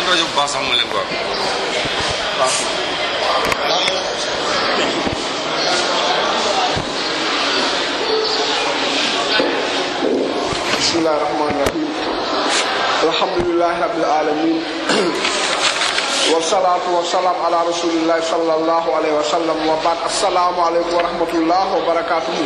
rajo bu baax sax mu leen ko wax bismillahi rahmani rahim alhamdulilahi rabbil alamin wasalaatu wasalaam ala rasulillahi sallallahu alayhi wa sallam wa baad assalaamu aleykum wa rahmatullah wa barakatuhu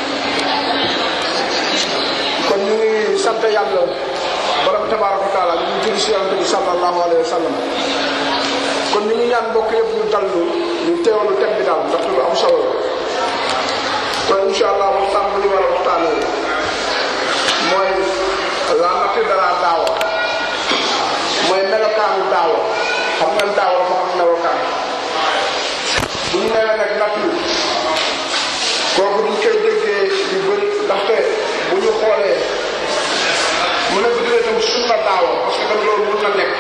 kon ñu ngi sant yàlla borom tabaraka wa taala ñu ngi julli si yonente bi sallallahu alayhi wa sallam kon ñu ngi ñaan mbokk yëpp ñu dallu ñu teewlu tem bi daal ndax lu am solo la kon incha allah waxtaan bu ñu war a waxtaanee mooy la nature de la daawa mooy melokaanu daawa xam nga daawa dafa am melokaan bu ñu nee nag nature kooku duñ koy déggee yu bëri ndaxte bu ñu xoolee mu ne bu dee tam sunna daawa parce que tam loolu mun na nekk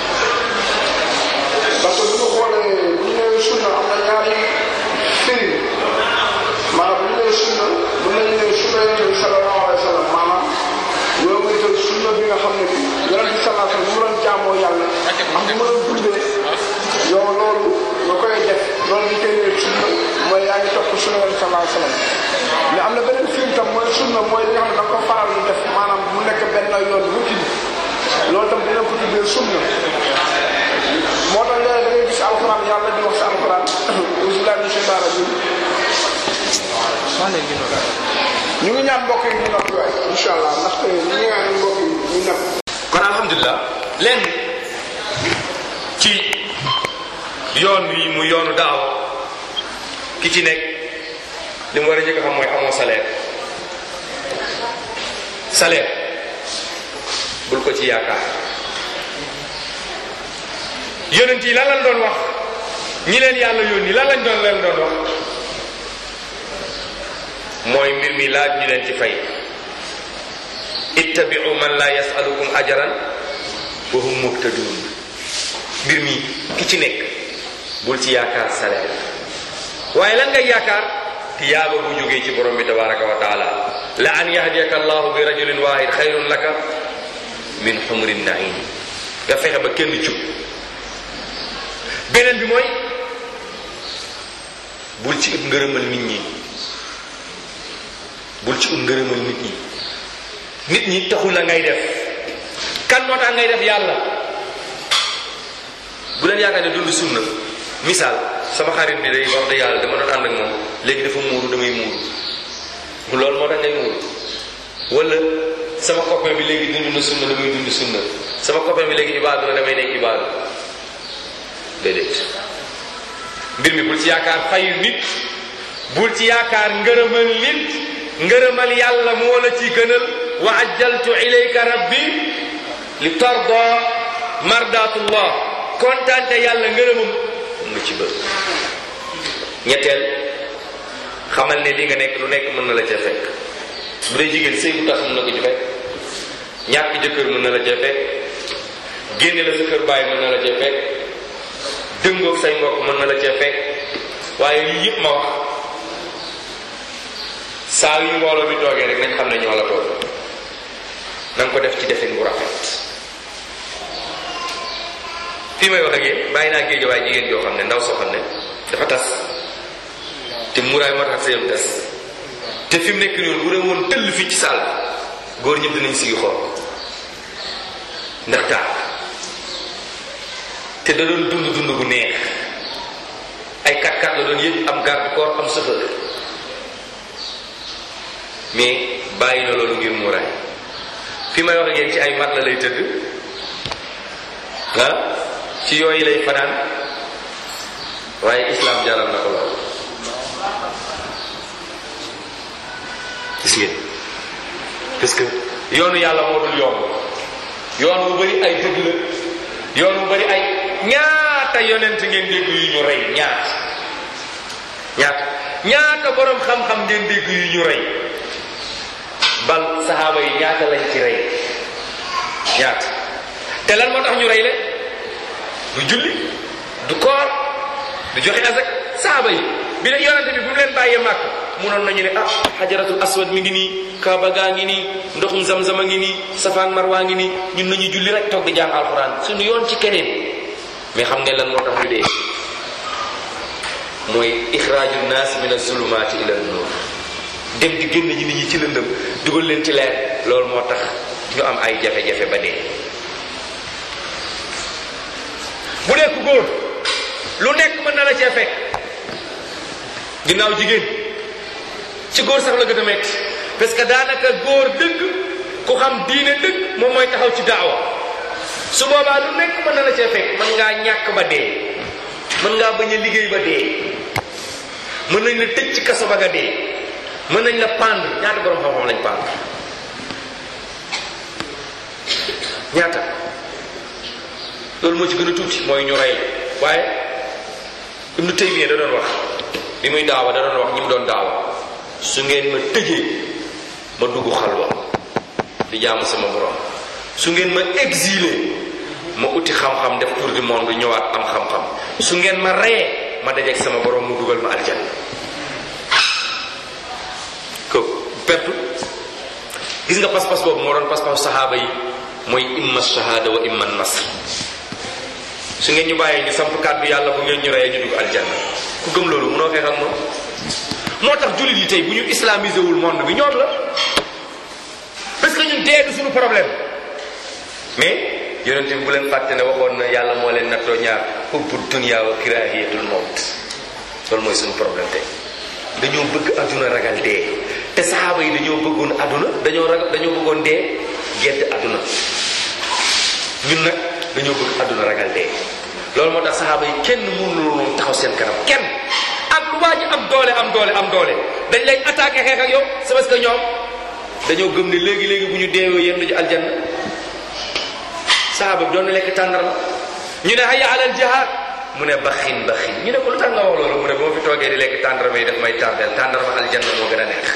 parce que bu ñu xoolee bu ñu nee sunna am na ñaari firi maanaam bu ñu nee sunna bu ñu nee sunna yonent bi sallallahu alayhi wa sallam maanaam yow muy jël sunna bi nga xam ne bi yonent bi sallallahu alayhi wa sallam mu doon jaamoo yàlla am bu ma doon dundee yow loolu nga koy def loolu ñu koy nee sunna mooy yaa ngi topp sunna yonent sallallahu alayhi wa sallam mais am na beneen film tam mooy sunna mooy li nga xam ne da nga ko faral di def maanaam mu nekk benn yoon routine loolu tam dina ko tuddee sunna moo tax léegi da ngay gis alxuraan yàlla di wax si alxuraan bismillahi min shaytaan rajim ñu ngi ñaan mbokk yi ñu noppi waay incha allah ndaxte ñu ngi ñaan mbokk yi ñu noppi kon alhamdulilah leen ci yoon wi mu yoonu daaw ki ci nekk li mu war a njëkk a xam mooy amoo salaire salaire bul ko ci yaakaar yonent yi lan lañ doon wax ñi leen yàlla yónni lan lañ doon leen doon wax mooy mbir mi laaj ñu leen ci fay ittabi'u man la yasalukum ajaran wa hum muhtadun mbir mi ki ci nekk bul ci yaakaar salaire waaye lan ngay yaakaar tiyaaba bu jógee ci borom bi tabaraka wa taala la an yahdiyaka allahu bi rajulin wahid xayrun laka min xumrin naim nga fexe ba kenn jub beneen bi mooy bul ci ut ngërëmal nit ñi bul ci ut ngërëmal nit ñi nit ñi taxul la ngay def kan moo tax ngay def yàlla bu leen yaakaar ne dund sunna misaal sama xarit bi day wax de yàlla dama doon ànd ak moom léegi dafa muuru damay muuru loolu moo tax ngay muuru wala sama copain bi léegi dund na sunna damay dund sunna sama copain bi léegi ibaadu la damay nekk ibaadu déedéet mbir mi bul ci yaakaar fayu nit bul ci yaakaar ngërëmal nit ngërëmal yàlla moo la ci gënal wa ajjaltu ilayka rabbi li tarda mardatullah kontaante yàlla ngërëmam nga ci bëgg ñetteel xamal ne li nga nekk lu nekk mën na la ca fekk bu dee jigéen sëy bu tas mën na ko ci fekk ñàkk jëkkër mën na la ca fekk génne la sa kër bàyyi mën na la ca fekk dëngoog say mbokk mën na la ca fekk waaye lii yëpp ma wax saa yu mbooloo bi toogee rek nañ xam ne ñoo la toog na nga ko def ci defin bu rafet fii may wax ak yéen bàyyi naa géej waaye jigéen joo xam ne ndaw soo xam ne dafa tas te muraay moo tax sëyam tas te fi mu nekk noonu bu dee woon tëll fii ci saal góor ñëpp dinañ sigi xool ndax taar te da doon dund dund bu neex ay kat kat la doon yëpp am garde corps am chauffeur mais bàyyi na loolu ngir muraay fi may wax ak yéen ci ay mat la lay tëdd ah ci yooyu lay fanaan waaye islam jaral na ko lool gis ngeen parce que yoonu yàlla moo dul yomb yoon bu bari ay dëgg la yoon bu bari ay ñaata yonent ngeen dégg yu ñu rey ñaata ñaata ñaata borom xam-xam ngeen dégg yu ñu rey bal saxaaba yi ñaata lañ ci rey ñaata te lan moo tax ñu rey leen du julli du koor du joxe azak saxaaba yi bi ne yonente bi bu mu leen bàyyee màkk munoon nañu ne ah xajaratul aswad mi ngi nii kaaba gaa ngi nii ndoxum zamzama ngi nii safa ak marwa ngi nii ñun nañu julli rek toog di jàng alquran suñu yoon ci keneen mais xam ngeen lan moo tax ñu dee mooy ixraaju naas min azulumaati ila nuur dem di génn ñi nit ñi ci lëndëm dugal leen ci leer loolu moo tax ñu am ay jafe-jafe ba dee bu dee ku góor lu nekk mën na la cee fekk ginnaaw jigéen ci góor sax la gën a metti parce que daanaka góor dëgg ku xam diine dëgg moom mooy taxaw ci daawa su boobaa lu nekk mën na la cee fekk mën ngaa ñàkk ba dee mën ngaa bañ a liggéey ba dee mën nañ la tëj ci kaso ba nga dee mën nañ la pendre ñaata borom xam-xam lañ pendre ñaata loolu moo ci gën a tuuti mooy ñu rey waaye Ibnu Taymiya da doon wax bi muy daawa da doon wax ñi mu doon daawa su ngeen ma tëjee ma dugg xalwa di jaamu sama borom su ngeen ma exilé ma uti xam-xam def tour du monde ñëwaat am xam-xam su ngeen ma reyee ma dajeeg sama borom mu dugal ma aljanna ko pertu gis nga pas-pas boobu moo doon pas-pas saxaaba yi mooy imma shahada wa imma nasr su ngeen ñu bàyyee ñu samp kàddu yàlla bu ngeen ñu reyee ñu dugg aljanna ku gëm loolu munoo xeex ak moom moo tax jullit yi tey bu ñu islamisé wul monde bi ñoom la parce que ñun dee du suñu problème mais yonent bi bu leen fàtte ne waxoon na yàlla moo leen nattoo ñaar hubbu dunya wa kirahiyatul mawt loolu mooy suñu problème tey dañoo bëgg aduna ragal dee te saxaaba yi dañoo bëggoon aduna dañoo ragal dañoo bëggoon dee gedd aduna ñun nag dañoo bëgg aduna ragal dee loolu moo tax saxaaba yi kenn mënul woon taxaw seen kanam kenn ak lu waa ji am doole am doole am doole dañ lay attaqué xeex ak yow c'est parce que ñoom dañoo gëm ne léegi léegi bu ñu deewee yéen du aljanna saxaaba bi doon na lekk tàndarma ñu ne hayya alal jihaad mu ne baxin baxin ñu ne ko lu tax nga wax loolu mu ne boo fi toogee di lekk tàndarma yi daf may tardel tàndarma aljanna moo gën a neex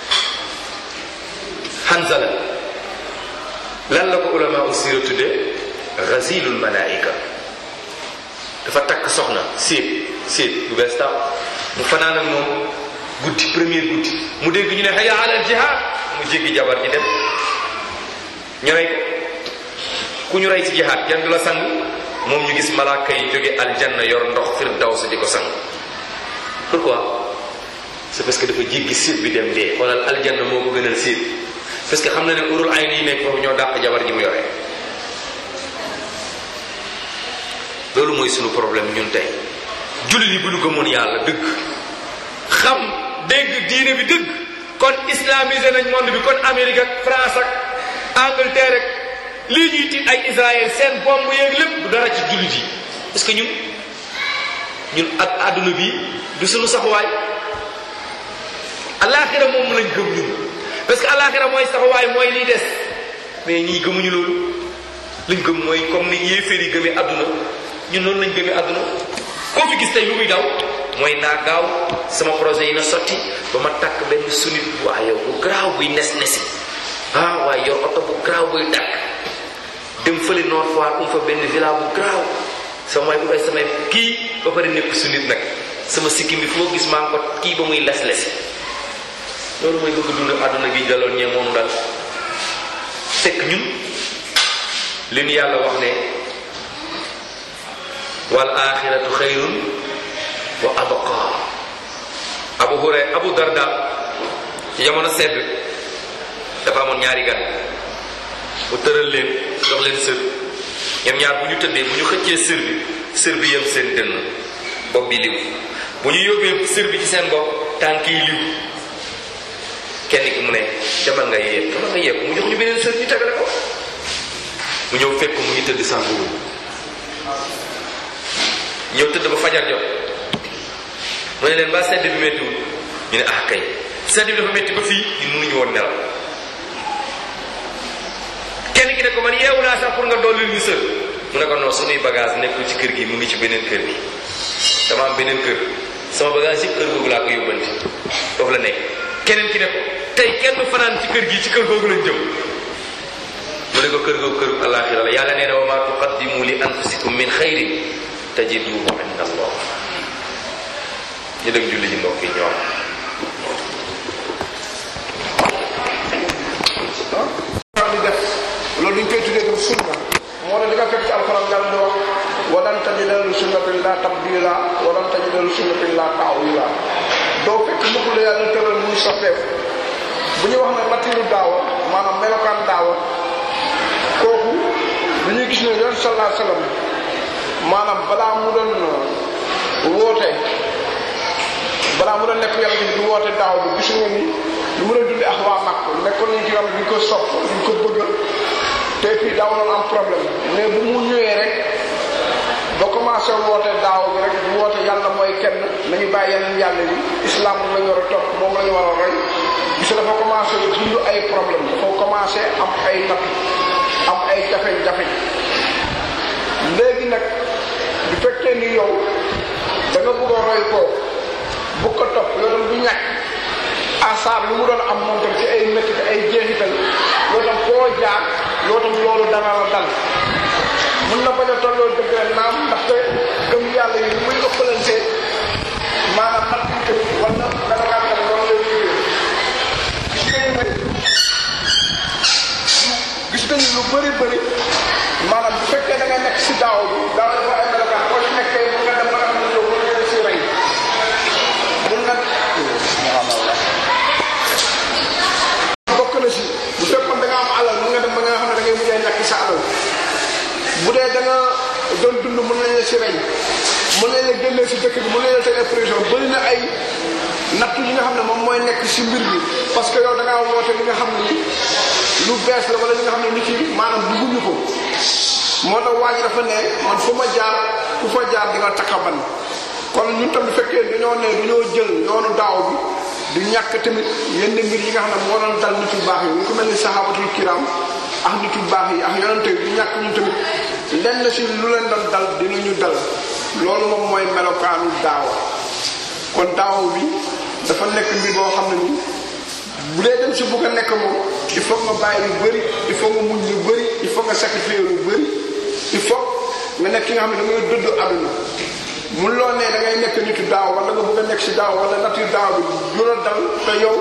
Hanzala lan la ko ulama usira tudde gazilul malaika dafa takk soxna séet séet bu bees tax mu fanaan ak moom guddi premier guddi mu dégg ñu ne hayya alal jihaad mu jéggi jabar ji dem ñu rey ko ku ñu rey ci jihaad kenn du la sang moom ñu gis malaaka yi jóge aljanna yor ndox firdaws di ko sang pourquoi c'est parce que dafa jéggi séet bi dem dee xoolal aljanna moo ko gënal séet parce que xam na ne urul ay yi nekk foofu ñoo dàq jabar ji mu yore loolu mooy sunu problème ñun tey jullit yi bu ñu gëmoon yàlla dëgg xam dégg diine bi dëgg kon islamisé nañ monde bi kon Amérique ak France ak Angleterre ak lii ñuy tiit ay Israël seen bomb yeeg lépp du dara ci jullit yi parce que ñun ñun ak àdduna bi du sunu saxuwaay alaxira moom lañ gëm ñun parce que alaxira mooy saxuwaay mooy liy des mais ñii gëmuñu loolu liñ gëm mooy comme ni yéeféer yi gëmee àdduna ñun noonu lañ gëmee àdduna koo fi gis tey lu muy daw mooy naa gaaw sama projet yi na sotti ba ma takk benn sunit bu waa yow bu garaaw buy nes nesi ah waaye yor oto bu garaaw buy dakk dem fële Nord Foire um fa benn villa bu garaaw sama waay bu ay samay kii ba pare nekk sunit nag sama sikkim bi foo gis maa ngi ko kii ba muy les lesi loolu mooy bëgg dund àdduna gi daloon ñee moom dal fekk ñun li ñu yàlla wax ne wal axiratu xayrun wa abqa abu huray abu darda ci jamono sedd dafa amoon ñaari gan mu tëral leen jox leen sër ñoom ñaar bu ñu tëddee bu ñu xëccee sër bi sër bi yem seen dënn bopp bi liw bu ñu yóbbee sër bi ci seen bopp tànk yi liw kenn ki mu ne demal nga yéeg demal nga yéeg mu jox ñu beneen sër ñu tegale ko mu ñëw fekk mu ngi tëdd sànguwul ñëw tëdd ba fajar jot mu ne leen ba sedd bi méttiwul ñu ne ah kay sedd bi dafa métti ba fii ñun mënuñu woon nelaw kenn ki ne ko man yeewu naa sax pour nga dolli ñu sër mu ne ko non suñuy bagage nekkul ci kër gi mu ngi ci beneen kër gi dama am beneen kër sama bagage yëpp kër googu laa ko yóbbanti foofu la nekk keneen ki ne ko tey kenn fanaan ci kër gi ci kër googu lañ jëm mu ne ko kër googu kër alaxira la yàlla nee na wa ma tuqaddimu li anfusikum min xayrin tajiduhu inda allah ñu dem julli ji mbokk yi ñoom ah di def loolu duñ koy tuddee dem sunna moo tax di nga fekk ci alxuraan yàlla di wax walan tajida li sunnatillahi tabdila walan tajida li sunnatillahi ta'wila doo fekk mukk la yàlla tëral muy soppeeku bu ñu wax ne matiru daawa maanaam melokaan daawa kooku dañuy gis ne yoon sallallahu alayhi wasallam maanaam balaa mu doon woote balaa mu doon nekk yàlla bi du woote daaw bi gis nga ni lu mu doon dundee ak waa Makk nekkoon nañ ci yoon bi ñu ko sopp ñu ko bëgg te fii daaw doon am problème mais bu mu ñëwee rek ba commencé woote daaw bi rek bu woote yàlla mooy kenn nañu bàyyi yeneen yàlla yi islam la ñu war a topp moom la ñu war a roy gis dafa commencé dund ay problème dafa commencé am ay natt am ay jafe-jafe léegi nag bu fekkee ni yow da nga bëgg a roy koo bu ko topp yow tam du ñàkk asaar lu mu doon am moom tam ci ay métti ay jeexital yoo tam koo jaar yoo tam loolu dana la dal mun na bañ a tolloo dëgg la naam ndaxte gëm yàlla yi muy ëppalante maanaam nag ñu tamit wala dana kaa tam loolu lay liggéey gis nañu ne gis nañu lu bëri bëri maanaam bu fekkee da nga nekk si daaw bi daaw dafa ay melokaan boo ci nekkee mun nga dem ba nga xam ne yow mën nga si rey mun na bokk na si bu fekkoon da nga am alal mun nga dem ba nga xam ne da ngay mujjee ñàkk sa alal bu dee da nga doon dund mën nañ la si rey mën nañ la génnee si dëkk bi mën nañ la teg prison bëri na ay natt yi nga xam ne moom mooy nekk si mbir bi parce que yow da ngaa woote li nga xam ne lu bees la wala li nga xam ne nit yi maanaam dugguñu ko moo tax waa ji dafa ne man fu ma jaar ku fa jaar di nga takkaban kon ñun tam bu fekkee dañoo ne dañoo jël yoonu daaw bi du ñàkk tamit yenn mbir yi nga xam ne moo doon dal nit yu baax yi ñu ko mel ni sahabatul kiram ak nit yu baax yi ak yonente yi du ñàkk ñun tamit lenn si lu leen doon dal dinañu dal loolu moom mooy melokaanu daawa kon daaw bi dafa nekk mbir boo xam ne ni bu dee dem si bugg a nekk moom il faut nga bàyyi lu bëri il faut nga muñ lu bëri il faut nga sacrifier lu bëri il faut nga nekk ki nga xam ne da ngay dëdd àdduna mun loo ne da ngay nekk nitu daaw wala nga bëgg a nekk si daaw wala nature daaw bi lu la dal te yow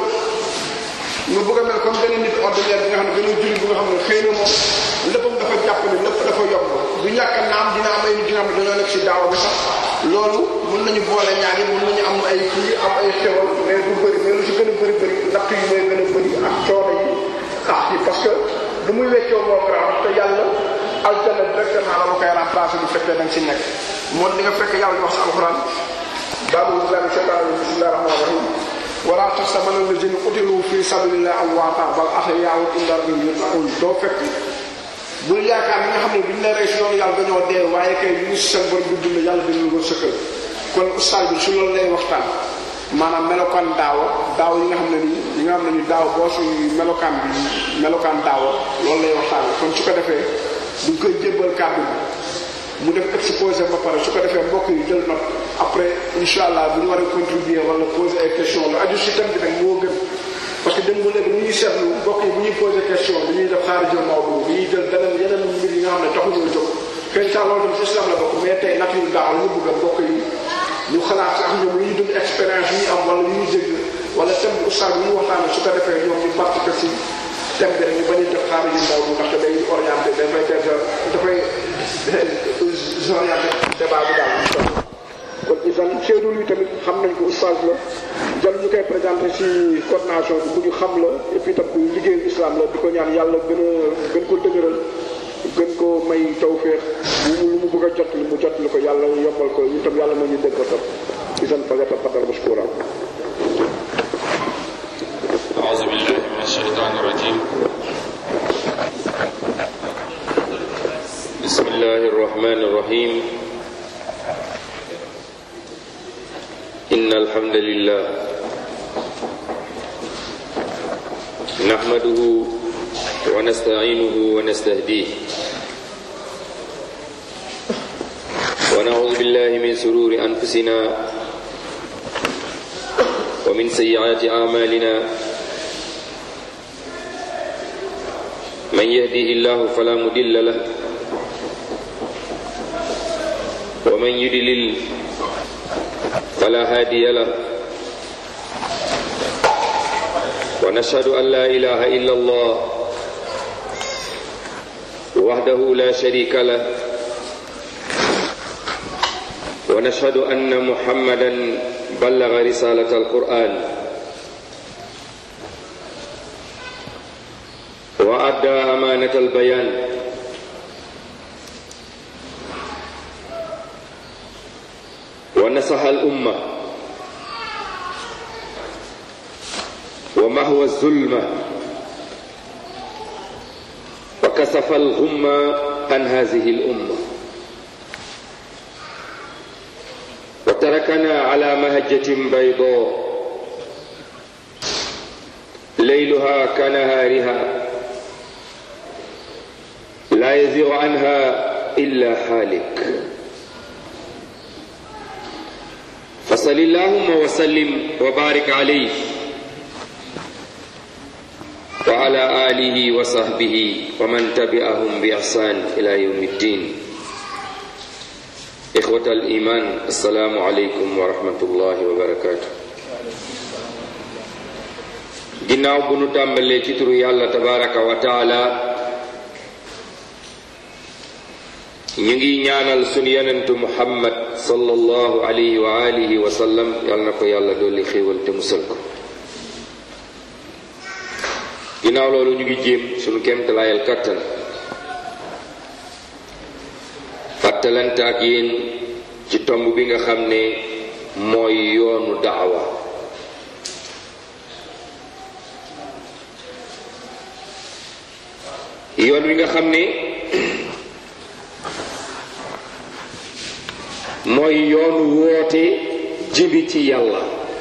nga bëgg a mel comme benn nit ordinaire bi nga xam ne benn jullit bi nga xam ne xëy na moom léppam dafa jàpp ne lépp dafa yomb du ñàkk naam dina am ay nit yi nga xam ne dañoo nekk si daaw bi sax loolu mun nañu boole ñaar yi mun nañu am ay kii am ay xewal mais du bëri mais lu si gën a bëri bëri natt yi mooy gën a bëri ak coono yi ah yi parce que du muy weccoo moo garaaw te yàlla aljana directement la ma koy remplacer bu fekkee da nga si nekk moo li nga fekk yàlla ñu wax si alxuraan baabu billahi shaytaan bismillahi rahmani rahim wala taxsabanna allazina qutilu fi sabilillahi amwaata bal ahyaa'un inda rabbihim yurzaquun doo fekk bul yaakaar ñi nga xam ne bi ñu lay rey si yoonu yàlla dañoo dee waaye kay ñu ngi si seen borom bi dund yàlla dañu ko sëkkal kon ustaas bi su loolu lay waxtaan maanaam melokaan daawa daaw yi nga xam ne nii ñi nga xam ne ni daaw boo si melokaan bi melokaan daawa loolu lay waxtaan kon su ko defee duñ koy jébbal kàddu bi mu def exposé ba pare su ko defee mbokk yi jël note après incha allah bu ñu war a contribuer wala poser ay question la aju si thème bi nag moo gën parce que dem ba léegi bu ñuy seetlu mbokk yi bu ñuy posé question bi ñuy def xaari jël Maodo bi ñuy jël beneen yeneen mbir yi nga xam ne taxuñoo jóg xëy na loolu tam si islam la bokk mais tey nature daaw ñu bëgg a mbokk yi ñu xalaat si ak ñoom lu ñu dund expérience yu ñu am wala lu ñu dégg wala thème bu ustaas bu ñu waxtaanee su ko defee ñoom ñu participer si thème bi rek ñu bañ a def xaari jël Maodo ndaxte day orienté dafay dafay orienté débat bi daal incha allah kon isan Seydou luy tamit xam nañ ko oustaz la jël ñu koy présenté ci coordination bi bu ñu xam la et puis tam ku liggéeyu islam la di ko ñaan yàlla gën a gën ko dëgëral gën ko may tawféex bu lu mu bëgg a jot li mu jot li ko yàlla yombal ko ñu tam yàlla moo ñu dégg ko tam isan fagata fadal mashkura أعوذ بالله من الشيطان الرجيم بسم الله الرحمن الرحيم إن الحمد لله نحمده ونستعينه ونستهديه ونعوذ بالله من سرور أنفسنا ومن سيئات أعمالنا من يهده الله فلا مضل له ومن يضلل فلا هادي له ونشهد أن لا إله إلا الله وحده لا شريك له ونشهد أن محمدا بلغ رسالة القرآن وأدى أمانة البيان ونصح الأمة ومهو الظلمة وكسف الغمة عن هذه الأمة وتركنا على مهجة بيضاء ليلها كنهارها لا يزيغ عنها إلا حالك فصل اللهم وسلم وبارك عليه وعلى آله وصحبه ومن تبعهم بإحسان إلى يوم الدين إخوة الإيمان السلام عليكم ورحمة الله وبركاته ginnaaw bu nu tàmbalee ci turu yàlla tabaraka wa taala ñu ngi ñaanal sunu yonentu muhammad sallallahu alayhi wa alihi wa sallam yàlla na ko yàlla dolli xéewal te musal ko ginnaaw loolu ñu ngi jéem sunu kéemtalaayal kàttan fàttalante ak yéen ci tomb bi nga xam ne mooy yoonu daawa yoon wi nga xam ne mooy yoonu woote jëbi ci yàlla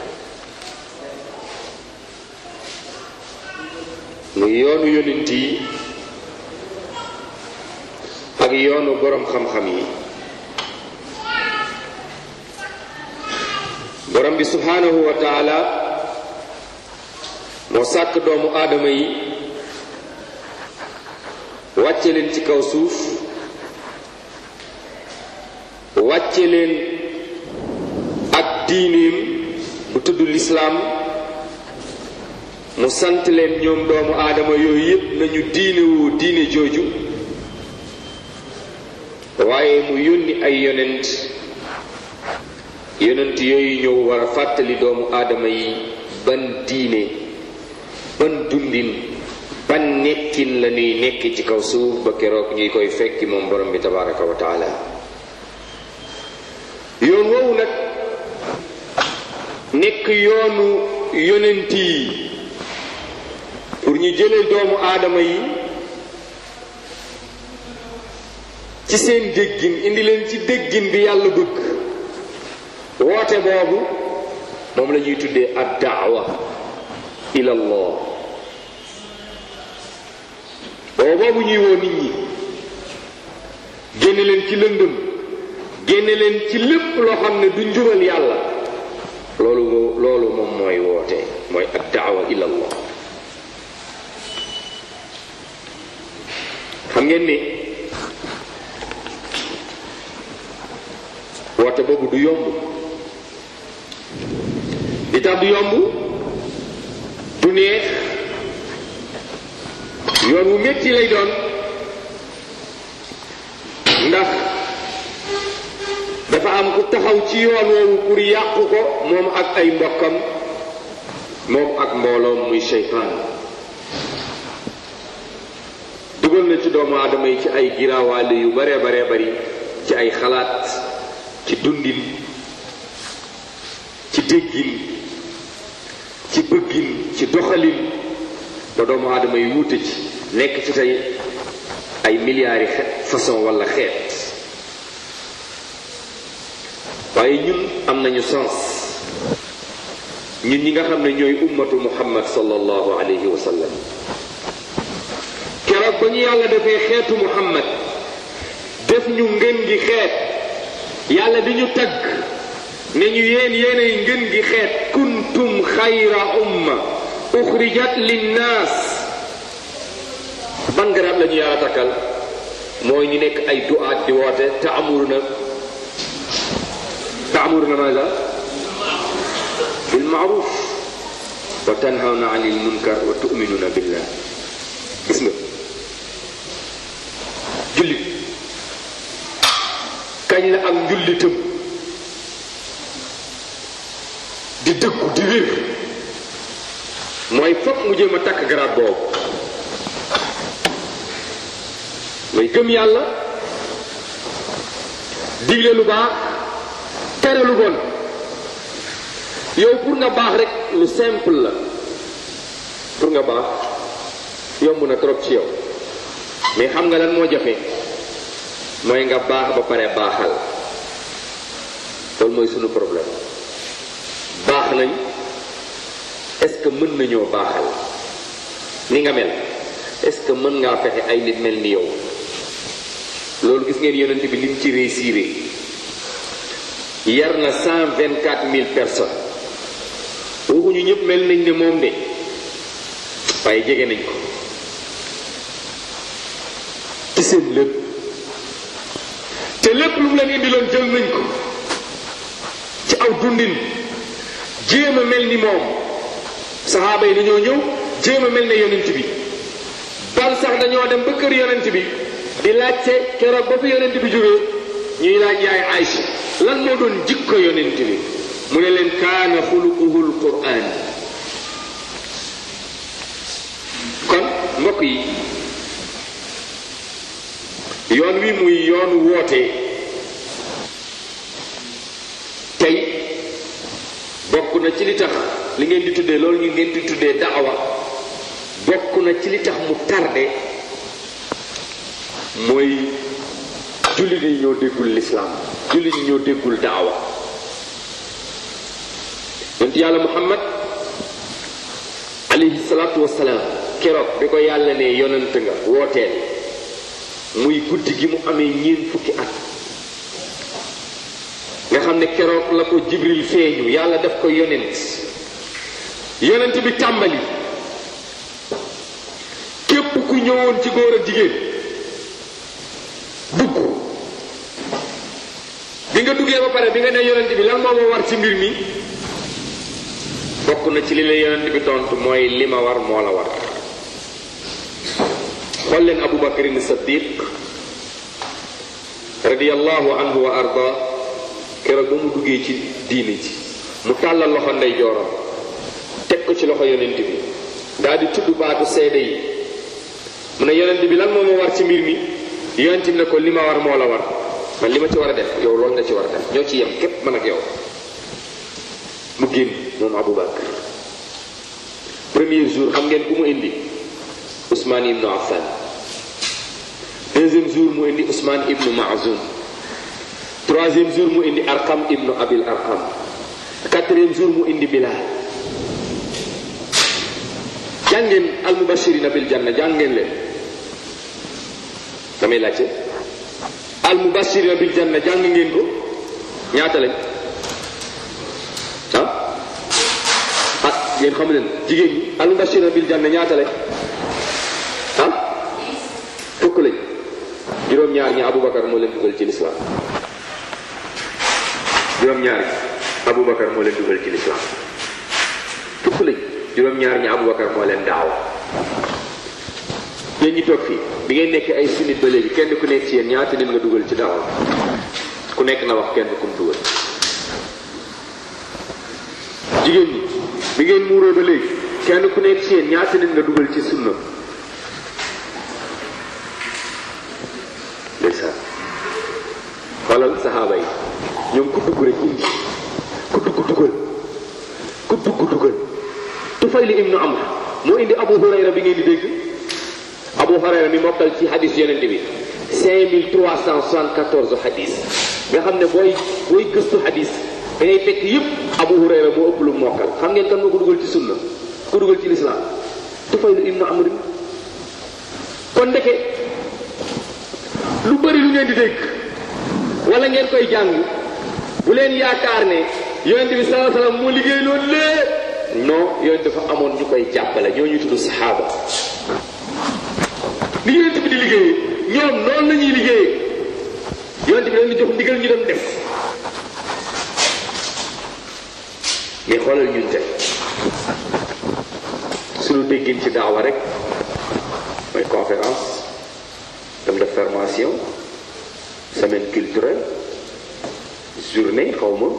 muy yoonu yonent yi ak yoonu boroom xam-xam yi borom bi subhanahu wa taala moo sàkk doomu aadama yi wàcce leen ci kaw suuf wàcce leen ak diineem bu tudd lislaam mu sant leen ñoom doomu aadama yooyu yépp nañu diine woo diine jooju waaye mu yónni ay yonent yonent yooyu ñëw war a fàttali doomu aadama yi ban diine ban dundin ban nekkin la ñuy nekk ci kaw suuf ba keroog ñuy koy fekki moom borom bi tabaraka wa taala yoon woowu nag nekk yoonu yonent yi pour ñu jëlee doomu aadama yi ci seen déggin indi leen ci déggin bi yàlla bëgg woote boobu moom la ñuy tuddee ad daawa ila allah boobu boobu ñuy woo nit ñi génne leen ci lëndëm génne leen ci lépp loo xam ne du njubal yàlla loolu loolu moom mooy woote mooy ad daawa ila allah xam ngeen ni woote boobu du yomb li tax du yomb du neex yoon wu metti lay doon ndax dafa am ku taxaw ci yoon woowu pour yàqu ko moom ak ay mbokkam moom ak mbooloom muy seytaan dugal na ci doomu aadama yi ci ay giraawaale yu bare bare bari ci ay xalaat ci dundin ci déggin ci bëggin ci doxalin ba doomu aadama yi wuute ci nekk ci tey ay milliards yi xeet façon wala xeet waaye ñun am nañu sens ñun ñi nga xam ne ñooy ummatu muhammad sallallahu alayhi wa sallam keroog ba ñu yàlla defee xeetu muhammad def ñu ngën gi xeet yàlla di ñu tagg ne ñu yéen yéenay ngën gi xeet kuntum xayra umma uxrijat linnaas ban garab la ñu yàlla takkal mooy ñu nekk ay duaat di woote taamuruna taamuruna maza bil maaruf wa tanhawna anil munkar wa tuminuna billah gis nga jullit kañ la ak njullitam di dëggu di wér mooy fokk mu jéem a takk garaat boobu mooy gëm yàlla digle lu baax tere lu bon yow pour nga baax rek lu simple la pour nga baax yomb na trop ci yow mais xam nga lan moo jafe mooy nga baax ba pare baaxal loolu mooy sunu problème baax nañ est-ce que mën nañoo baaxal ni nga mel est-ce que mën ngaa fexe ay nit mel ni yow loolu gis ngeen yonent bi lim ci réussir yar na cent vingt quatre mille personnes waxuñu ñëpp mel nañ ne moom de waaye jege nañ ko ci seen lépp te lépp lu mu leen indiloon jël nañ ko ci aw dundin jéem a mel ni moom saxaaba yi dañoo ñëw jéem a mel ne yonent bi ban sax dañoo dem ba kër yonent bi di laajte keroog ba fi yonent bi jógee ñuy laaj yaay Aïcha lan moo doon jikko yonent bi mu ne leen kaana xuluquhul quraan kon mbokk yi yoon wi muy yoonu woote tey bokk na ci li tax li ngeen di tuddee loolu ñu ngeen di tuddee daawa bokk na ci li tax mu tardé mooy jullit yi ñoo déggul lislaam jullit yi ñoo déggul daawa yonent yàlla muhammad alayhi salaatu wassalaam keroog bi ko yàlla ne yonent nga wooteel muy guddi gi mu amee ñeent fukki at nga xam ne keroog la ko jibril feeñu yàlla def ko yonent yonent bi tàmbali képp ku ñëwoon ci góor ak jigéen dugg bi nga duggee ba pare bi nga ne yonent bi lan moo ma war ci mbir mi bokk na ci li la yonent bi tontu mooy li ma war moo la war xool leen abu bakarin saddiq radiyallahu anhu wa arda keroog ba mu duggee ci diini ji mu tàllal loxo ndey jooram teg ko ci loxo yonent bi daal di tudd baatu seede yi mu ne yonent bi lan moo ma war ci mbir mi yonent bi ne ko li ma war moo la war man li ma ci war a def yow loolu nga ci war a def ñoo ci yem képp man ak yow mu génn moom Abu Bakar premier jour xam ngeen ku mu indi Ousmane ibnu Affan deuxième jour mu indi Ousmane ibnu Maazum troisième jour mu indi Arqam ibnu Abil Arqam quatrième jour mu indi Bilal jàngeen almubashirina bil janna jàngeen leen damay laajte almubashirina bil janna jàng ngeen ko ñaata lañ ah ah yéen xamu leen jigéen ñi almubashirina bil janna ñaata lañ ah fukk lañ juróom-ñaar ñi Aboubacar moo leen dugal ci lislaam juróom-ñaar ñi Aboubacar moo leen dugal ci lislaam fukk lañ juróom-ñaar ñi Aboubacar moo leen daaw yéen ñi toog fii bi ngeen nekk ay sunnit ba léegi kenn ku nekk ci yéen ñaata nit nga dugal ci daaw ku nekk na wax kenn ku mu dugal jigéen ñi bi ngeen muuroo ba léegi kenn ku nekk ci yéen ñaata nit nga dugal ci sunna ndeysaan xoolal saxaaba yi ñoom ku dugg rek indi ku dugg dugal ku dugg dugal Tufayli ibnu Amr moo indi Abu Hurayra bi ngeen di dégg Abu Hurayra mi mokkal ci hadis yonent bi 5374 hadis nga xam ne booy booy gëstu hadis da ngay fekk yëpp Abu Hurayra moo ëpp lu mokkal xam ngeen kan moo ko dugal ci sunna ko dugal ci lislaam Tufayli ibnu Amr kon ndeke lu bëri lu ngeen di dégg wala ngeen koy jàng bu leen yaakaar ne yonent bi sallallahu alayhi wasallam moo liggéey loolu lépp non yonent dafa amoon ñu koy jàppale ñoo ñu tudd saxaaba li yonent bi di liggéeyee ñoom noonu la ñuy liggéeyee yonent bi dañu jox ndigal ñu dem def mais xoolal ñun tey suñu déggin ci daawa rek mooy conférence dem def formation célébration semaine culturelle journée xaw ma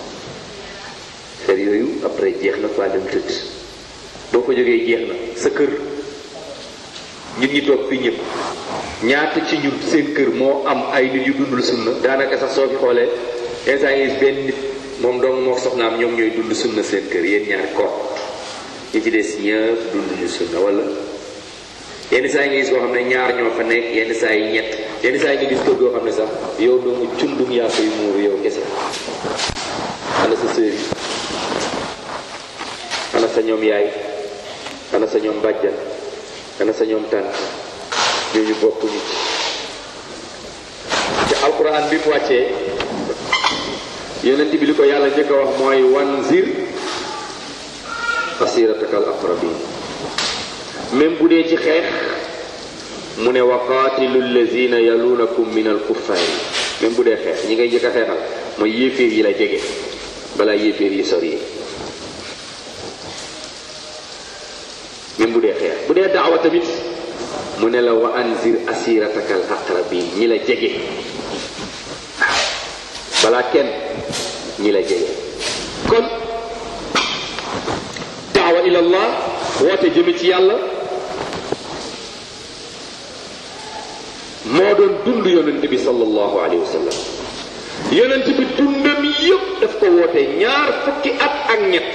fer yooyu après jeex na quoi dem tëdd boo ko jógee jeex na sa kër ñun ñi toog fii ñëpp ñaata ci ñun seen kër moo am ay nit yu dundul sunna daanaka sax soo fi xoolee instant yi benn nit moom dong moo soxnaam ñoom ñooy dund sunna seen kër yéen ñaar ko ñi ci des ñëpp dunduñu sunna wala yenn saa yi nga gis koo xam ne ñaar ñoo fa nekk yenn saa yi ñett yenn saa yi nga gis kër goo xam ne sax yow doomu cundum yaa koy muuru yow kese ana sa sœur yi ana sa ñoom yaay ana sa ñoom bàjjan ana sa ñoom tànn ñooñu bokkuñu ci alquran bi mu wàccee yonent bi li ko yàlla njëkk a wax mooy wanzir asiratakal aqrabin même bu dee ci xeex mu ne wa qaatilu allazina yalunakum min al kuffaari même bu dee xeex ñi ngay njëkk a xeexal mooy yéeféer yi la jege balaa yéeféer yi sori même bu dee xeex bu dee daawa tamit mu ne la wa anzir asirataka al aqrabin ñi la jege waaw balaa kenn ñi la jege kon daawa ila allah woote jëme ci yàlla moo doon dund yonent bi sallallahu alayhi wa sallam yonent bi dundam yëpp daf ko woote ñaar fukki at ak ñett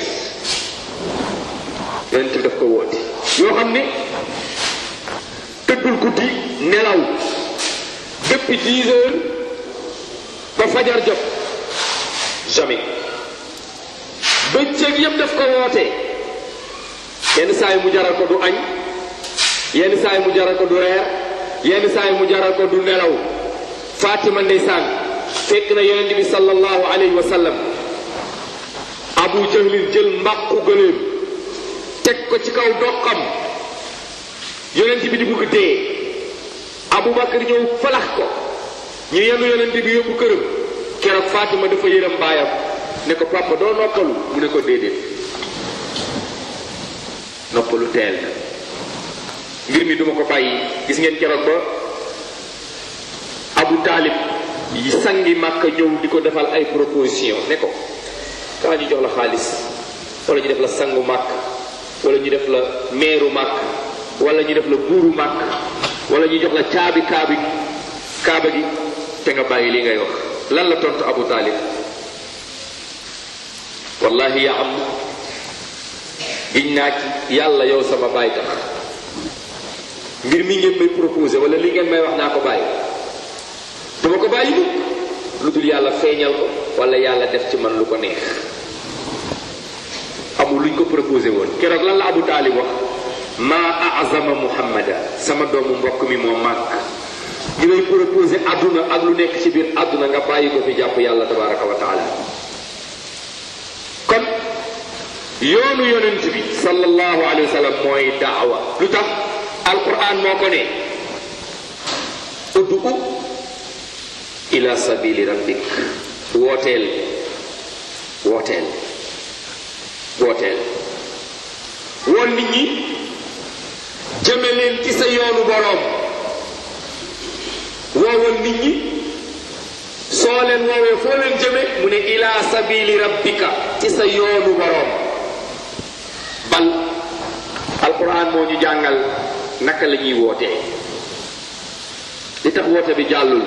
yonent bi daf ko woote yoo xam ne tëddul guddi nelaw depuis dix heures ba fajar jot jamais bëccëg yëpp daf ko woote yenn saa yi mu jaral ko du añ yenn saa yi mu jaral ko du reer yenn saa yi mu jaral ko du nelaw Fatima ndeysaan fekk na yonent bi sallallahu alayhi wa sallam Abu Jahlin jël mbàqu gëléem teg ko ci kaw doqam yonent bi di bugg dee Abu Bakar ñëw falax ko ñu yenu yonent bi yóbbu këram keroog Fatima dafa yërëm baayam ne ko papa doo noppalu mu ne ko déedéet noppalu teel na mbir mi duma ko bàyyi gis ngeen keroog ba Abu Taalib yi sangi màkk ñëw di ko defal ay proposition ne ko kaa ñu jox la xaalis wala ñu def la sangu màkk wala ñu def la meeru màkk wala ñu def la buuru màkk wala ñu jox la caabi kaabi kaaba gi te nga bàyyi li ngay wax lan la tontu Abu Taalib wallahi ya am giñ naa ci yàlla yow sama baay tax mbir mi ngeen may proposé wala li ngeen may wax naa ko bàyyi dama ko bàyyi mukk lu dul yàlla feeñal ko wala yàlla def ci man lu ko neex amul luñ ko proposé woon keroog lan la Abu Taalib wax maa azama muhammada sama doomu mbokk mi moo màgg ñu lay proposé àdduna ak lu nekk ci biir àdduna nga bàyyi ko fi jàpp yàlla tabaraka wa taala kon yoonu yonent bi sallallahu alayhi wa sallam mooy daawa lu tax alquran moo ko ne uddu ila sabili rabbik wooteel wooteel wooteel woon nit ñi jëme leen ci sa yoonu boroom woowal nit ñi soo leen woowee foo leen jëme mu ne ila sabili rabbika ci sa yoonu boroom bal alquran moo ñu jàngal naka la ñuy wootee li tax woote bi jàllul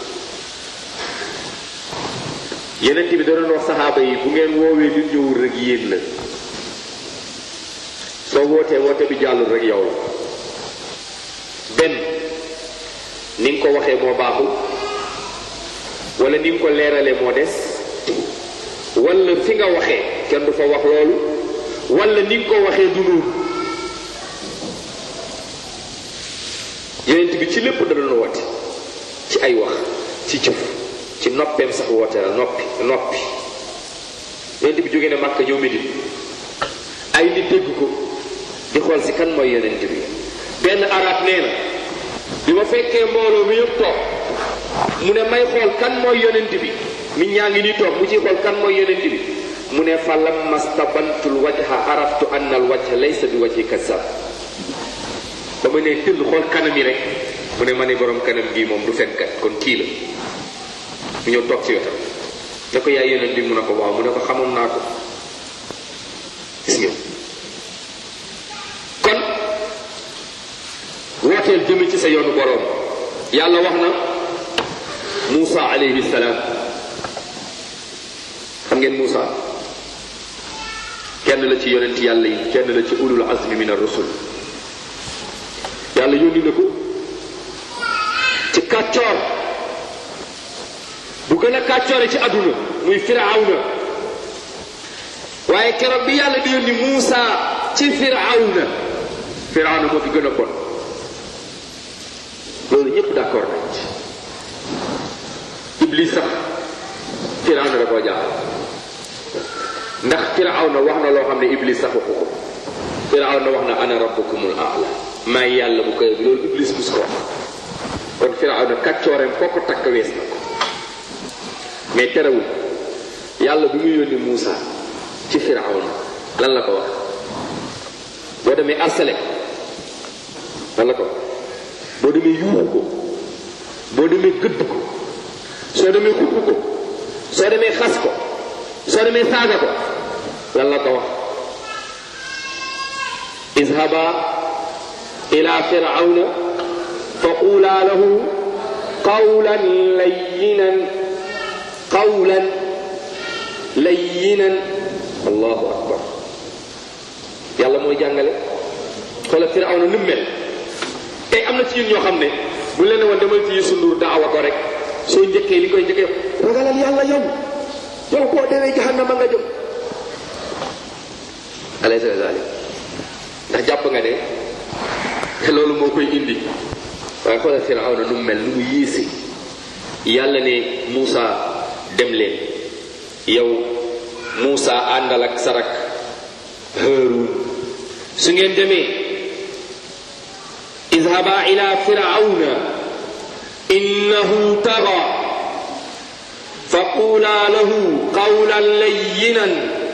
yeneen bi da doon wax saxaaba yi bu ngeen woowee nit ñëwul rek yéen la soo wootee woote bi jàllul rek yow la benn ni nga ko waxee moo baaxul wala ni nga ko leeralee moo des wala fi nga waxee kenn du fa wax loolu wala ni nga ko waxee du noonu yeneen bi ci lépp da doon woote ci ay wax ci jëf ci noppeem sax woote la noppi noppi yonent bi jógee ne Màkka ñëw Medina ay nit dégg ko di xool si kan mooy yonent bi benn arab nee na bi ma fekkee mbooloo mi yëpp toog mu ne may xool kan mooy yonent bi nit ñaa ngi nii toog mu ciy xool kan mooy yonent bi mu ne fa lamma stabantul wajha araftu anna al wajha laysa bi wajhi kasab ba ma ne tëll xool kanam yi rek mu ne ma ne borom kanam gii moom du fenkat kon kii la mu ñëw toog ci wetam ne ko yaay yonent bi mu ne ko waaw mu ne ko xamoon naa ko gis nga kon wooteel jëme ci sa yoonu boroom yàlla wax na Muusa alayhi salaam xam ngeen Muusa kenn la ci yonent yàlla yi kenn la ci ulul azmi min ar-rusul yàlla yónni na ko ci kàccoor bu gën a kàccoore ci àdduna muy firawna waaye keroog bi yàlla di yónni Muusa ci firawna firawna moo fi gën a bon loolu ñëpp d'accord nañ ci iblis sax firawna da koo jaaxal ndax firawna wax na loo xam ne iblis sax waxu ko firawna wax na ana rabbukumul a'la maay yàlla bu koy loolu iblis mus ko wax kon firawna kàccooreem foo ko takk wees na ko mais terewul yàlla bi muy yónni Muusa ci firawna lan la ko wax boo demee arsale lan la ko wax boo demee yuuxu ko boo demee gëdd ko soo demee xupp ko soo demee xas ko soo demee saaga ko lan la ko wax izhaba ila firawna fa qula lahu qawlan layyinan qawlan layyinan allahu akbar yàlla mooy jàngale xoola firawna nu mel tey am na ci ñun ñoo xam ne bu leen woon demal ci Youssou Ndour daawa ko rek soo njëkkee li koy njëkkee ragalal yàlla yow yow koo demee jahannama nga jëm alaysa zalik ndax jàpp nga ne loolu moo koy indi waaye xoolal firawna nu mel nu mu yéese yàlla ne Muusa dem leen yow Muusa àndal ak sarak Haaruun su ngeen demee izhaba ila firawna innahu taga faqula lahu qawlan layyinan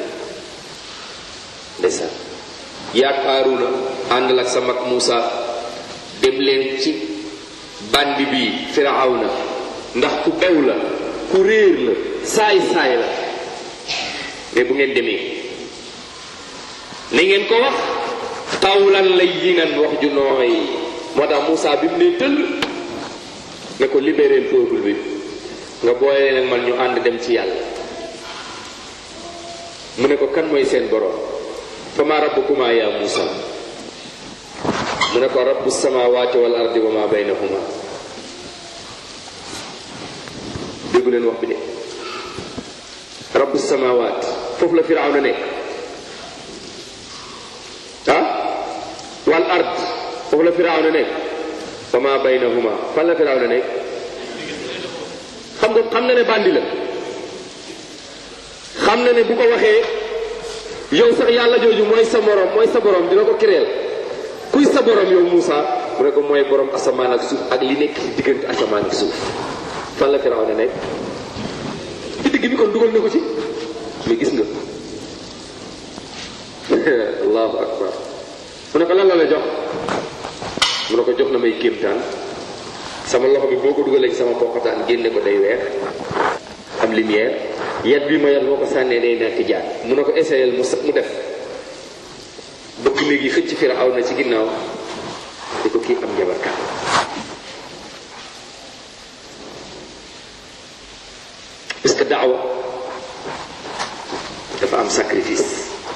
ndeysaan yaag Haaruna àndal ak sa mag Muusa dem leen ci bandi bi firawna ndax ku bew la ku réer la saay-saay la mais bu ngeen demee na ngeen ko wax qawlan layyinan wax ju nooy moo tax Moussa bi mu ne tëll ne ko libéré peuple bi nga boole leen man ñu ànd dem ci yàlla mu ne ko kan mooy seen borom fa ma rabbukuma ya Moussa mu ne ko rabbu samawati wal ardi wa ma baynahuma déggu leen wax bi de rabbu samawat foofu la firawna nekk ah wal ard foofu la firawna nekk wa ma baynahuma fan la firawna nekk xam nga xam na ne bandi la xam na ne bu ko waxee yow sax yàlla jooju mooy sa morom mooy sa borom dina ko kireel kuy sa borom yow Moussa mu ne ko mooy borom asamaan ak suuf ak li nekk ci diggante asamaan ak suuf fan la firawna nekk ci digg bi kon dugal na ko ci mais gis nga allahu akbar mu ne ko lan la la jox mu ne ko jox na may kéemtaan sama loxo bi boo ko dugalee ci sama poqataan génne ko day weex am lumière yat bi ma yat boo ko sànnee day nekk jaan mu ne ko essayel mu mu def bëgg léegi xëcc firaw na ci ginnaaw di ko kii am njabarkat parce que daawa dafa am sacrifice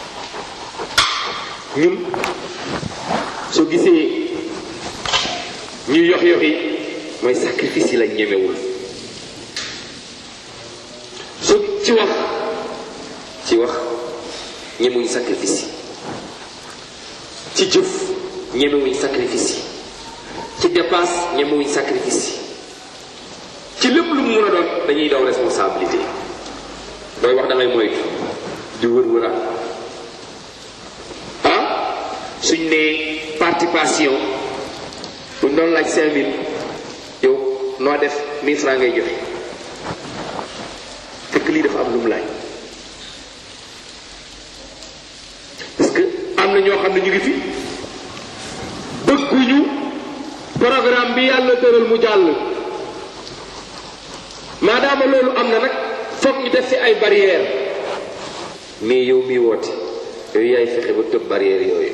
ñun soo gisee ñuy yox yoxi mooy sacrifice yi lañ ñemewul soo ci wax ci wax ñemewuñ sacrifice yi ci jëf ñemewuñ sacrifice yi ci dépense ñemewuñ sacrifice yi ci lépp lu mu mën a doon dañuy daw responsabilité dooy wax da ngay moytu di wër wëraan ah suñ nee participation buñ doon laaj cinq mille yow noo def mille francs ngay joxe fekk lii dafa am lu mu laaj parce que am na ñoo xam ne ñu ngi fi bëgguñu programme bi yàlla tëral mu jàll maadaama loolu am na nag foog ñu def fi ay barrière mais yow miy woote yow yaay fexe ba tëb barrière yooyu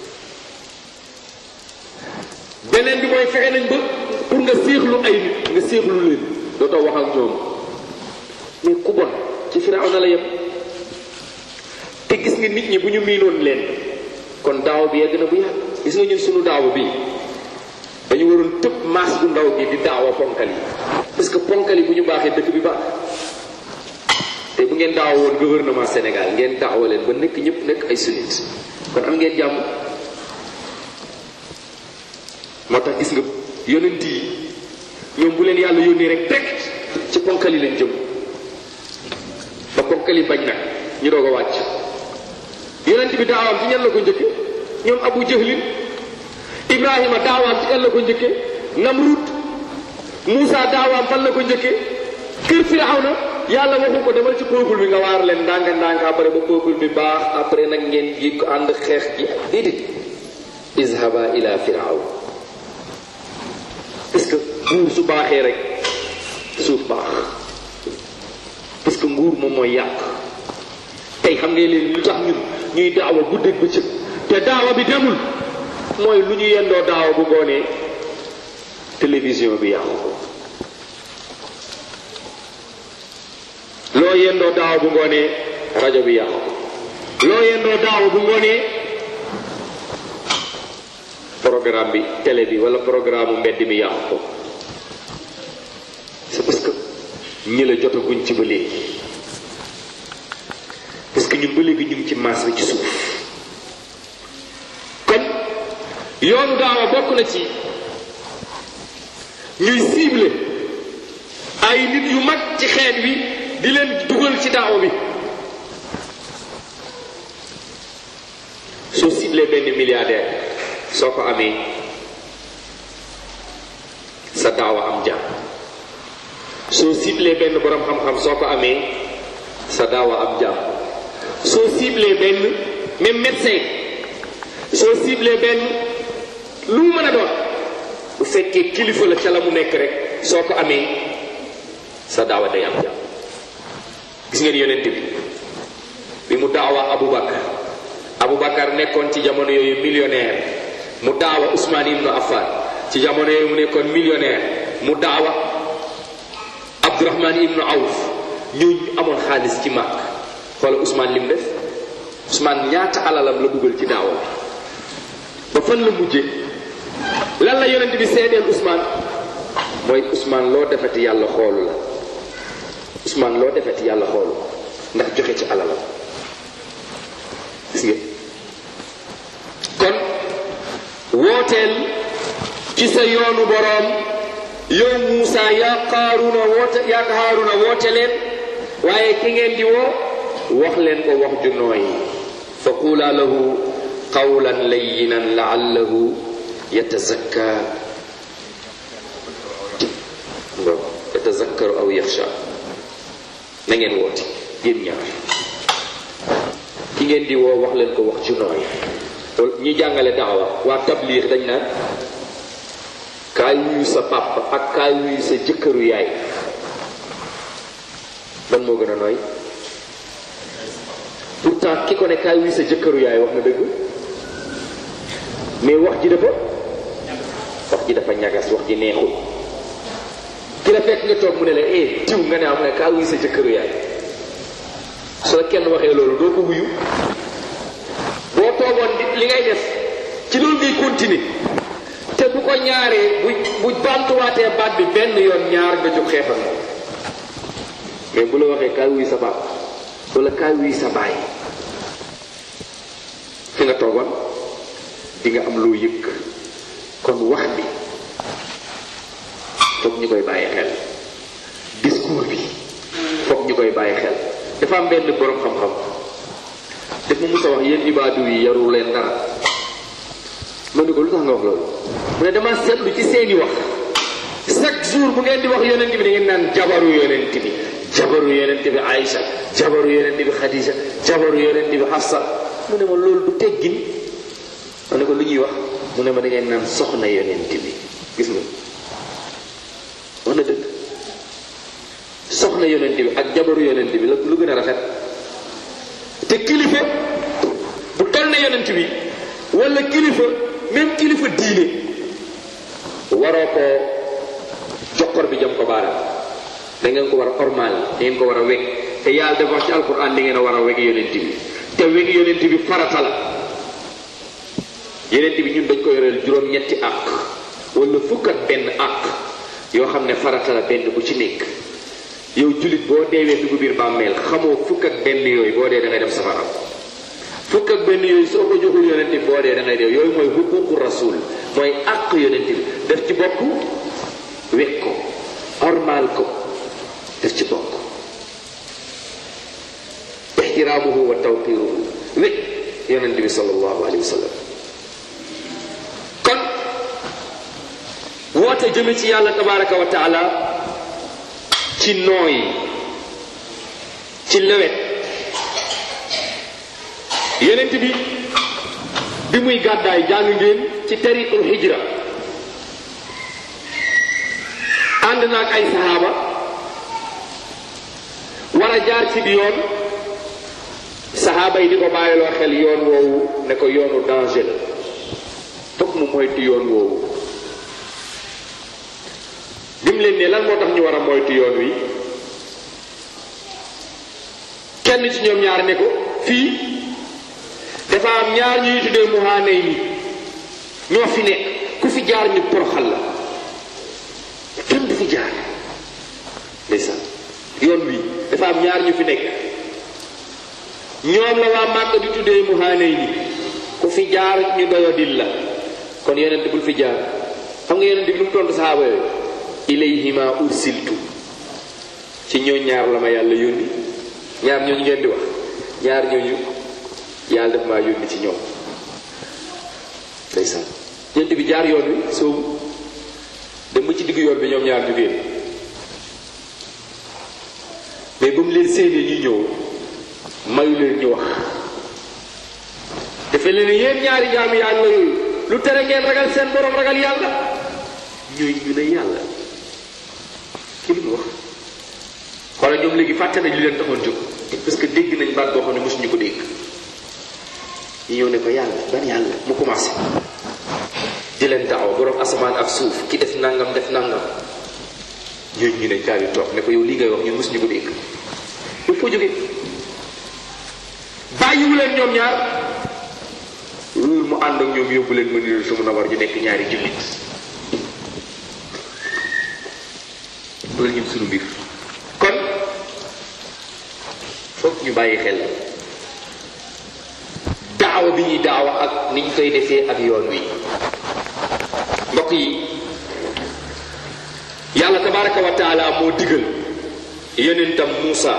beneen bi mooy fexe nañ ba pour nga séexlu ay nit nga séexlu leen dootoo wax ak ñoom mais ku bon ci firaaw na la yem te gis nga nit ñi bu ñu miinoon leen kon daaw bi yegg na bu yàgg gis nga ñun sunu daaw bi dañu waroon tëb maas bu ndaw gi di daawa ponkal yi parce que ponkal yi bu ñu baaxee dëkk bi baax te bu ngeen daawa woon gouvernement Sénégal ngeen daawa leen ba nekk ñëpp nekk ay sunnit kon am ngeen jàmm moo tax gis nga yonent yi ñoom bu leen yàlla yónnee rek direct ci ponkal yi lañ jëm ba ponkal yi bañ nag ñu doog a wàcc yonent bi daawaam ci ñan la ko njëkke ñoom abu jahlin ibrahima daawaam ci kan la ko njëkke namrut Moussa daawaam fan la ko njëkke kër firawna yàlla waxu ko demal ci peuple bi nga waar leen ndànk ndànk après ba peuple bi baax après nag ngeen yi ko ànd xeex ji déedéet izhaba ila firaw parce que nguur su baaxee rek suuf baax parce que nguur moom mooy yàq tey xam ngeen leen lu tax ñun ñuy daawa guddeeg bëccëg te daawa bi demul mooy lu ñu yendoo daawa bu ngoonee télévision bi yàqu ko loo yendoo daawa bu ngoonee rajo bi yàqu ko loo yendoo daawa bu ngoonee programme bi télé bi wala programme mbedd mi yàqu ko c'est parce que ñi la jotaguñ ci ba léegi parce que ñun ba léegi ñu ngi ci maas bi ci suuf kon yoonu daawa bokk na ci ñuy ciblé ay nit yu mag ci xeet wi di leen dugal ci daawa bi soo ciblé benn milliardaire soo ko amee sa daawa am jàmm soo ciblé benn borom xam-xam soo ko amee sa daawa am jàmm soo ciblé benn même médecin soo ciblé benn lu mu mën a doon bu fekkee kilifa la ca la mu nekk rek soo ko amee sa daawa day am jàmm gis ngeen yonent bi bi mu daawa Aboubacar Aboubacar nekkoon ci jamono yooyu millionnaire mu daawa Ousmane ibnu Affan ci jamono yooyu mu nekkoon millionnaire mu daawa Abdourahman ibnu Awf ñooñu amoon xaalis ci màkk xoola Ousmane lim def Ousmane ñaata alalam la dugal ci daawa bi ba fan la mujje lan la yonent bi seedeel Ousmane mooy Ousmane loo defeti yàlla xoolu la Ousmane loo defeti yàlla xoolu ndax joxe ci alalam gis nga kon wooteel ci sa yoonu boroom yow Muusa yaa Qaaruna woote yaa Haaruna woote leen waaye ki ngeen di woo wax leen ko wax ju nooy fa quulaa lahu qawlan layyinan laallahu yatazakka yatazakkaru aw yaxsha na ngeen woote yéen ñaar ki ngeen di woo wax leen ko wax ju nooy ñi jàngale daawa waa tabliix dañ naan kaay wuyu sa papa ak kaay wuyu sa jëkkëru yaay ban moo gën a nooy pourtant ki ko ne kaay wuyu sa jëkkëru yaay wax na dëgg mais wax ji dafa wax ji dafa ñagas wax ji neexul ki la fekk nga toog mu ne la eh diw nga ne am ne kaay wuyu sa jëkkëru yaay su la kenn waxee loolu doo ko wuyu boo toogoon di li ngay def ci loolu ngay continuer te bu ko ñaaree bu bu bantuwaatee baat bi benn yoon ñaar nga jóg xeexal moom mais bu la waxee kaay wuy sa baab wala kaay wuy sa baay fi nga toogoon di nga am loo yëg kon wax bi foog ñu koy bàyyi xel discours bi foog ñu koy bàyyi xel dafa am benn borom xam-xam daf ma mus a wax yéen ibaadu yi yaru leen dara ma ne ko lu tax nga wax loolu mu ne dama seetlu ci seeni wax chaque jour bu ngeen di wax yonent bi da ngeen naan jabaru yonent bi jabaru yonent bi Aïcha jabaru yonent bi Khadija jabaru yonent bi Hafsa mu ne ma loolu du teggin ma ne ko lu ñuy wax mu ne ma da ngeen naan soxna yonent bi gis nga wax na dëgg soxna yonent bi ak jabaru yonent bi la lu gën a rafet te kilifa bu toll na yonent bi wala kilifa même kilifa diine waroo ko jokkor bi jëm ko baaraam da ngeen ko war a ormal da ngeen ko war a weg te yàlla dafa wax ci alquran da ngeen a war a weg yonent bi te weg yonent bi farata la yonent bi ñun dañ ko yoreel juróom-ñetti àq wala fukk ak benn àq yoo xam ne farata la benn bu ci nekk yow jullit boo deewee dugg biir bàmmeel xamoo fukk ak benn yooyu boo dee da ngay dem safara fukk ak benn yooyu soo ko joxul yonent bi boo dee da ngay dee yooyu mooy huququ rasul mooy àq yonent bi def ci bokk wekk ko ormaal ko def ci bokk ixtiraamuhu wa tawqiruhu wekk yonent bi sallallahu alayhi wa sallam kon woote jëme ci yàlla tabaraka wa taala ci nooy ci lewet yonent bi bi muy gàddaay jàng ngeen ci tariqul hijra ànd naag ay saxaaba war a jaar ci bi yoon saxaaba yi di ko bàyyiloo xel yoon woowu ne ko yoonu danger la fokk mu moytu yoon woowu lim leen ne lan moo tax ñu war a moytu yoon wi kenn ci ñoom ñaar ne ko fii dafa am ñaar ñuy tuddee muhaanay ni ñoo fi nekk ku fi jaar ñu poroxal la kenn du fi jaar ndeysaan yoon wi dafa am ñaar ñu fi nekk ñoom la waa màkk di tuddee muhaanay ni ku fi jaar ñu doyodil la kon yonent bul fi jaar xam nga yonent bi lu mu tontu saxaaba yooyu ilayhima ursiltu ci ñoo ñaar la ma yàlla yónni ñaar ñooñu ngeen di wax ñaar ñooñu yàlla def maa yónni ci ñoom ndeysaan yonent bi jaar yoon wi soobu dem ba ci diggu yoon bi ñoom ñaar ñu génn mais ba mu leen séenee ñu ñëw mayu leen ñu wax dafa leen yéen ñaari jaamu yàlla yooyu lu tere ngeen ragal seen borom ragal yàlla ñooy ñu ne yàlla ki lu mu wax xoolal ñoom léegi fàtte nañ li leen taxoon jóg parce que dégg nañ baat boo xam ne mosuñu ko dégg ñu ñëw ne ko yàlla ban yàlla mu commencé di leen taxaw borom asamaan ak suuf ki def nangam def nangam ñooñu ñu ne daal di toog ne ko yow lii ngay wax ñun mosuñu ko dégg il faut jóge bàyyiwu leen ñoom ñaar loolu mu ànd ak ñoom yóbbu leen Madina su mun a war ñu nekk ñaari jullit loolu ñun suñu mbir kon foog ñu bàyyi xel daawa bi ñuy daawa ak ni ñu koy defee ak yoon wi mbokk yi yàlla tabaraka wa taala moo digal yonentam Muusa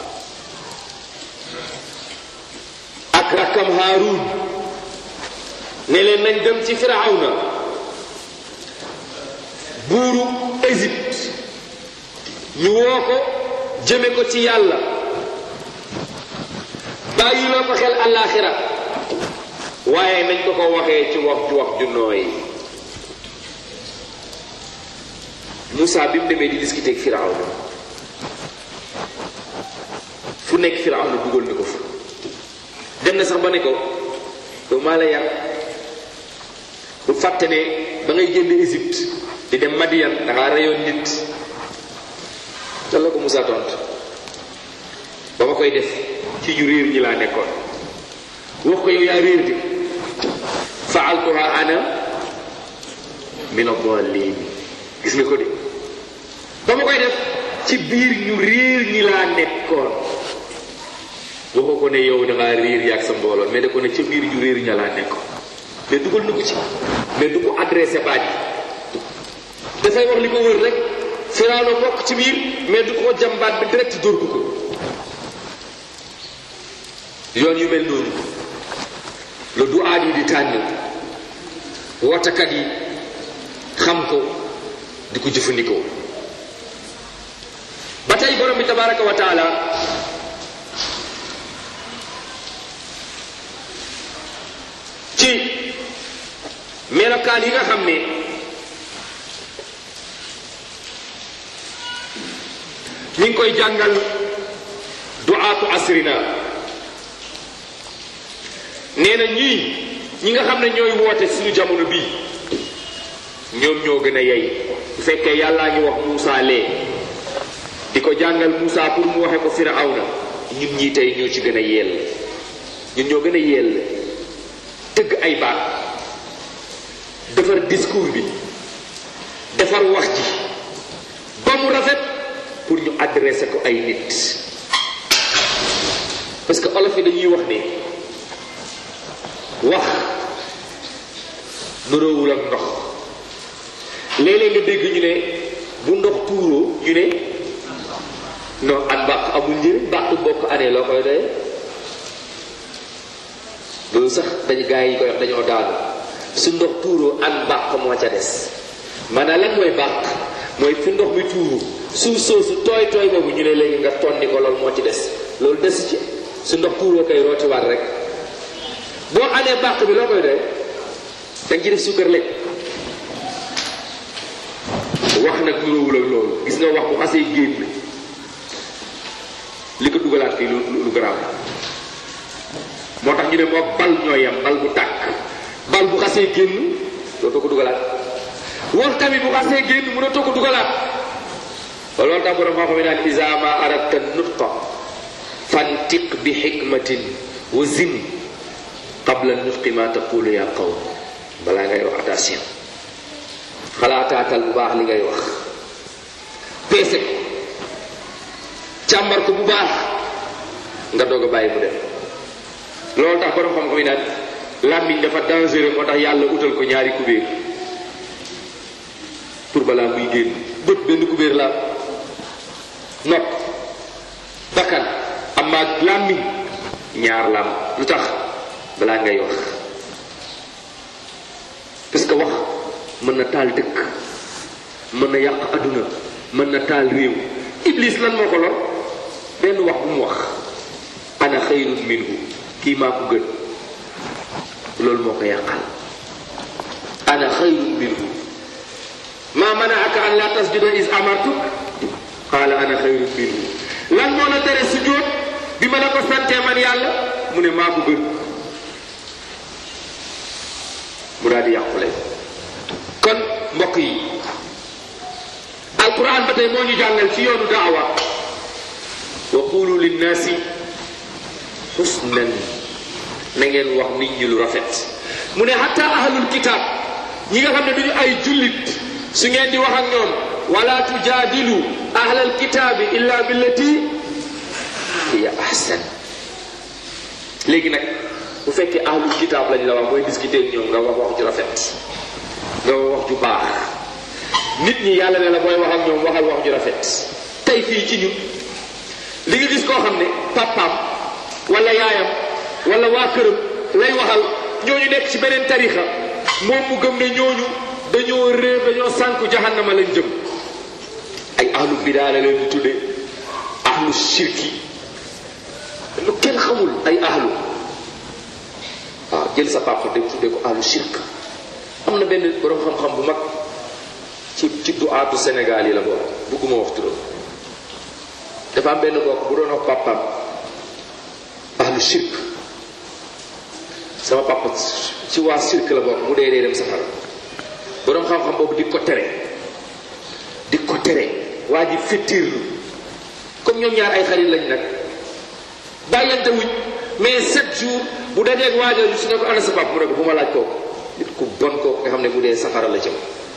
ak rakkam Haaruun ne leen nañ dem ci Firawna buuru Égypte ñu woo ko jëme ko ci yàlla bàyyiloo ko xel àllaaxira waaye nañ ko ko waxee ci wax ju wax ju nooy Moussa bi mu demee di discuter ak Firawna fu nekk Firawna dugal na ko fa dem na sax ba ne ko yow maa la yar bu fàtte ne ba ngay génn Égypte di dem Madiyan da ngaa reyoon nit lan la ko Moussa tontu ba ma koy def ci ñu réer ñi laa nekkoon wax ko yow yaa réer di faaltuha ana min adallin gis nga ko de ba ma koy def ci biir ñu réer ñi laa nekkoon waxoo ko ne yow da ngaa réer yaag sa mbooloo mais da ko ne ca biir ñu réer ña laa nekkoon mais dugal na ko ci mais du ko adressé baat yi dafay wax li ko wër rek Firawna bokk ci biir mais du ko jàmbaat bi direct dóor ko ko yoon yu mel noonu la du aad yi di tànn wootakat yi xam ko di ko jëfandikoo ba tey borom bi tabaraka wa taala ci melokaan yi nga xam ne ñi ngi koy jàngal duaatu asrina nee na ñii ñi nga xam ne ñooy woote suñu jamono bii ñoom ñoo gën a yey bu fekkee yàllaa ngi wax Moussa lee di ko jàngal Moussa pour mu waxe ko Firawna ñun ñii tey ñoo ci gën a yell ñun ñoo gën a yell tëgg ay baat defar discours bi defar wax ji ba mu rafet pour ñu adressé ko ay nit parce que olof yi dañuy wax ne wax nuroowul ak ndox léeg-léeg nga dégg ñu ne bu ndox tuuroo ñu ne non an mbàq amul njëriñ mbàq bokk anee loo koy doyee loolu sax dañu gaa yi koy wax dañoo daanu su ndox tuuroo an mbàq moo ca des maanaam lan mooy mbàq mooy fi ndox mi tuuru suuf soosu tooy tooy boobu ñu ne léegi nga tonni ko loolu moo ci des loolu des ci su ndox tuuroo kay rootiwaat rek boo anee mbàq bi loo koy doyee danga ci def suukar lekk wax nag nuróowul ak loolu gis nga wax bu xasee génn li ko dugalaat fii lu lu garaaw moo tax ñu ne moo bal ñoo yem bal bu tàkk bal bu xasee génn dootoo ko dugalaat wax tamit bu xasee génn mënatoo ko dugalaat loolu tax borom moo xam ne naan isa ma aradta nutqa fantiq bi xikmatin wa zim qabla nutqi ma taqulu ya qawm balaa ngay wax attention xalaataatal bu baax li ngay wax peese ko càmbar ko bu baax nga doog a bàyyi mu dem loolu tax borom xam-xam yi naan làmmiñ dafa dangereux moo tax yàlla utal ko ñaari kubéer pour balaa muy génn bët benn kubéer la nopp bakkan amma làmmiñ ñaar lam lu tax balaa ngay wax parce que wax mën na taal dëkk mën na yàq adduna mën na taal réew iblis lan moo ko lor benn wax bu mu wax ana xayrun minhu kii maa ko gën loolu moo ko yàqal ana xayrun minhu maa manaaka an laa tasjuda is amartuk qaala ana xayrun minhu lan moo la tere sujjóot bi ma la ko santee man yàlla mu ne maa ko gën mu daal di yàqule kon mbokk yi alquran ba tey moo ñu jàngal ci yoonu daawa wa qulu linnaasi xusnan na ngeen wax nit ñi lu rafet mu ne hatta ahlul kitab ñi nga xam ne duñu ay jullit su ngeen di wax ak ñoom wala tujaadilu ahlal kitaabi illa billati hiya ahsan léegi nag bu fekkee ahlul kitaab lañ la wax mooy discuter ak ñoom nga wax wax ju rafet nga wax ju baax nit ñi yàlla ne la booy wax ak ñoom waxal wax ju rafet tey fii ci ñun li nga gis koo xam ne papaam wala yaayam wala waa këram lay waxal ñooñu nekk ci beneen tarixa moom mu gëm ne ñooñu dañoo réer dañoo sànku jahannama lañ jëm ay ahlu bidaa la leen di tudde ahlu shirki lu kenn xamul ay ahlu waaw jël sa papa de tudde ko ahlu shirk am na benn borom xam-xam bu mag ci ci duaatu Sénégal yi la bokk bugguma wax turam dafa am benn bokk bu doon wax papaam ahlu shirk sama papa ci waa shirk la bokk mu dee dee dem safara borom xam-xam boobu di ko tere di ko tere waa ji fittirlu comme ñoom ñaar ay xarit lañ nag bàyyante wuñ mais sept jours bu dajeeg waajal su ne ko ana sa papa mu ne ko bu ma laaj kooku nit ku bon kooku nga xam ne bu dee safara la jëm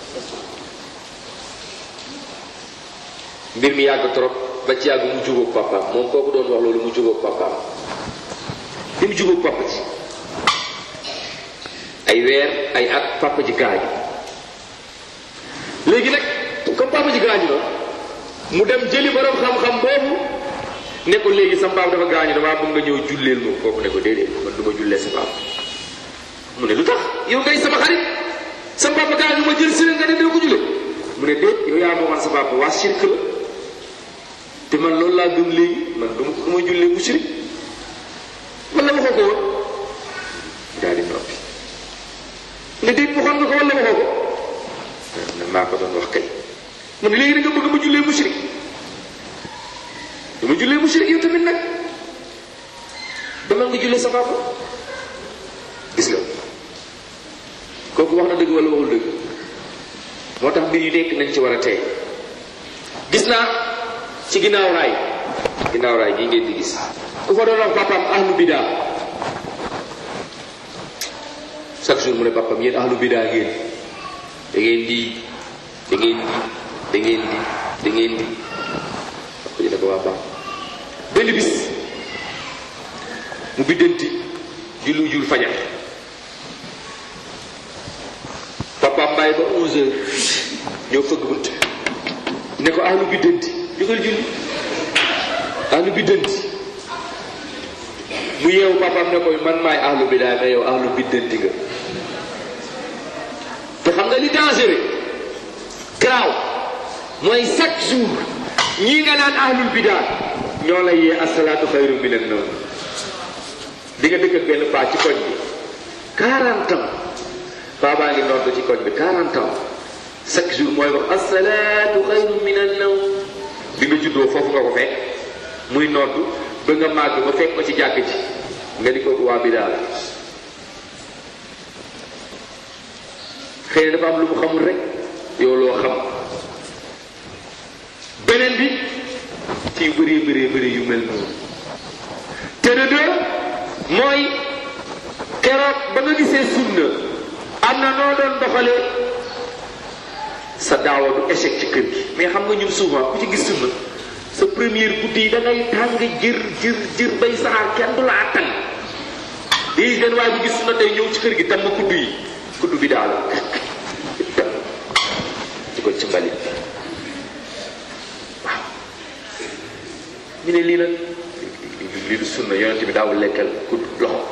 mbir mi yàgg trop ba ci yàgg mu jubóog papaam moom kooku doon wax loolu mu jubóog papaam bi mu jubóog papa ji ay weer ay at papa ji gaañu léegi nag comme papa ji gaañu na mu dem jëli borom xam-xam boobu ne ko léegi sa papa dafa gaañu damaa bëgg nga ñëw julleel ma kooku ne ko déedéet man du ma jullee sa papa mu ne lu tax yow ngay sama xarit sa papa gaañu ma jël si la nga ne doo ko jullee mu ne déet yow yaa moomal sa papa waa shirk la te man loolu laa gëm léegi man du ma du ma jullee mushrik wala waxoo ko woon daal di noppi ne déet waxoon nga ko wala waxoo ko ne maa ko doon wax kay mu ne léegi da nga bëgg ma jullee mushrik ma jullee mushrik yow tamit nag demal nga jullee sa papa gis nga kooku wax na dëgg wala waxul dëgg moo tax mbir yu nekk nañ ci war a tey gis naa ci ginnaaw raay ginnaaw raay gi ngeen di gis ku fa doon wax papaam ahlu bidaa chaque jour mu ne papaam yéen ahlu bidaa ngeen da ngeen di da ngeen di da ngeen di da ngeen di ko ne ko waa baax benn bis mu biddanti jullu jul fajar papaam bàyyi ba 11 heures ñëw fëgg bunt ne ko ahlu biddanti jógal julli ahlu biddanti mu yeewu papaam ne koy man maay ahlu bidaa mais yow ahlu biddanti nga te xam nga li dangereux garaaw mooy chaque jour ñii nga naan ahlul bidaa ñoo lay yee asalaatu xayru minan nawm di nga dëkk ak benn paa ci koñ bi 40 ans paa baa ngi nodd ci koñ bi 40 ans chaque jour mooy wax asalaatu xayru minan nawm bi nga juddoo foofu nga ko fekk muy nodd ba nga màgg ba fekk ko ci jàkk ji nga di kooku waa bidaa la xëy na dafa am lu mu xamul rek yow loo xam beneen bi ci yu bëree bëree bëri yu mel noonu te de deux mooy keroog ba nga gisee sunna am na noo doon doxalee sa daawa du échec ci kër gi mais xam nga ñun souvent ku ci gis sunna sa première guddi yi da ngay tàng jër jër jër bay saxaar kenn du la attan di benn waaye bu gis sunna tey ñëw ci kër gi tam ma kudd yi kudd bi daal di ko ci mbalit waaw ñu ne lii la lii du sunna yonent bi daawul lekkal kudd loxo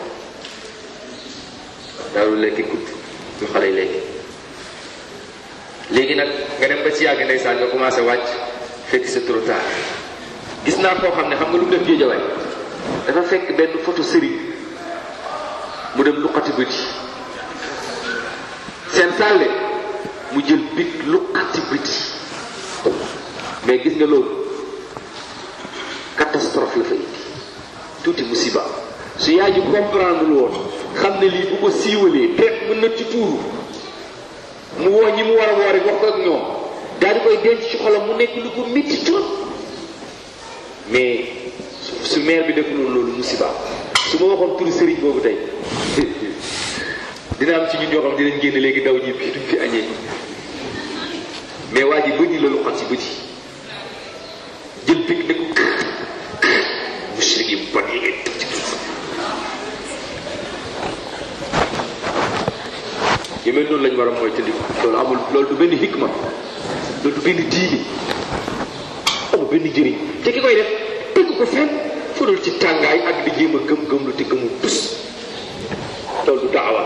daawul lekki kudd lu xale yi lekki léegi nag nga dem ba ci yàgg ndeysaan nga commencé wàcc fekk c'est trop tard gis naa koo xam ne xam nga lu mu def géejawaay dafa fekk benn photo sëriñ mu dem luqati bëti seen sàlle mu jël bit luqati bëti mais gis nga loolu catastrophe la fa indi tuuti musiba su yaay ji comprendre woon xam ne lii bu ko siiwalee teet mën na ci tuuru mu woo ñi mu war a woo rek wax ko ak ñoom daal di koy denc ci xolam mu nekk lu ko métti trop mais su maire bi def loolu loolu musiba su ma waxoon turu sëriñ boobu tey dina am ci ñun ñoo xam dinañ génn léegi daw ñi bi duñ fi añee mais waa ji bëñi la lu xam ci bëti jël picc ne ko mushrik yi bon yi ngeen tëb ci yu mel noonu lañ war a mooy tëddi loolu amul loolu du benn hikma loolu du benn diini amul benn njëriñ te ki koy def tëgg ko fenn fudul ci tàngaay ak di jéem a gëm-gëm lu te gëmul tus loolu du daawa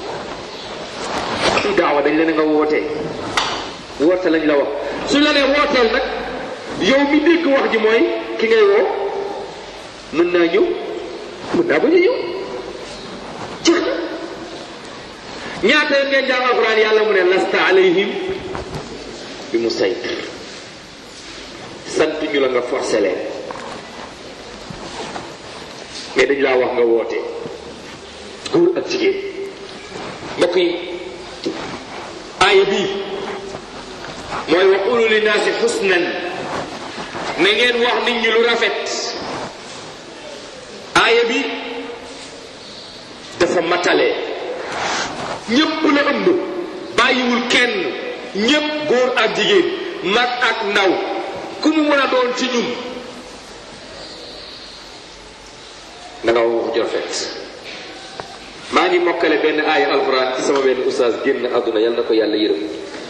du daawa dañ la ne nga wootee woote lañ la wax suñ la nee wooteel nag yow mi dégg wax ji mooy ki ngay woo mën naa ñëw mën naa bañ a ñëw jeex na ñaata yoon ngeen jàng alquran yàlla mu ne lasta alayhim bi mu saytir sant ñu la nga forcé leen mais dañ laa wax nga woote góor ak jigéen mbokk yi aaya bii mooy wa qulu linnaasi xusnan na ngeen wax nit ñi lu rafet aaya bi dafa matale ñépp la ëmb bàyyiwul kenn ñépp góor ak jigéen mag ak ndaw ku mu mën a doon ci ñun na nga wax ju rafet maa ngi mokkale benn aaya alquran ci sama benn oustaz génn àdduna yal na ko yàlla yërëm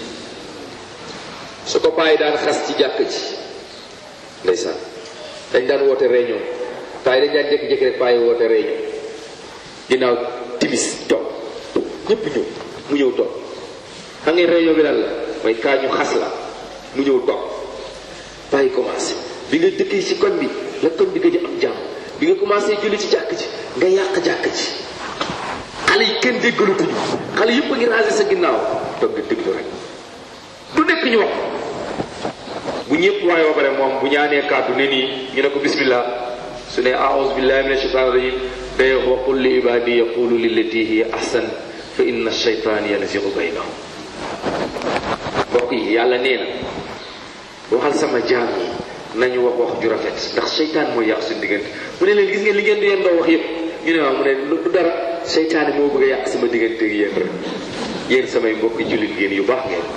su ko bàyyi daan xas ci jàkk ji ndeysaan dañ daan woote réunion payi dañ daan jékki-jékki rek bàyyi woote réunion ginnaaw timis toog ñépp ñëw mu ñëw toog xam ngeen réunion bi lan la mooy kaa ñu xas la mu ñëw toog bàyyi commencé bi nga dëkkee ci koñ bi la koñ bi gëj a am jàmm bi nga commencé julli ci jàkk ji nga yàq jàkk ji xale yi kenn déggalutuñu xale yëpp a ngi ranger sa ginnaaw toog di déglu rek du nekk ñu wax bu ñëpp waaye ba pare moom bu ñaanee kàddu ne nii ñu ne ko bismillah su ne aouzu billahi min ashaitan rajim day wax wa qul li ibadi yaqulu lillati hiya ahsan fa inna shaytan yanzigu baynahum mbokk yi yàlla nee na waxal sama jaam yi nañu wax wax ju rafet ndax seytaan mooy yàq suñu diggante mu ne leen gis ngeen li ngeen di yéen doo wax yëpp ñu ne waaw mu ne du dara seytaane moo bëgg a yàq sama diggante ak yéen rek yéen samay mbokki jullit ngeen yu baax ngeen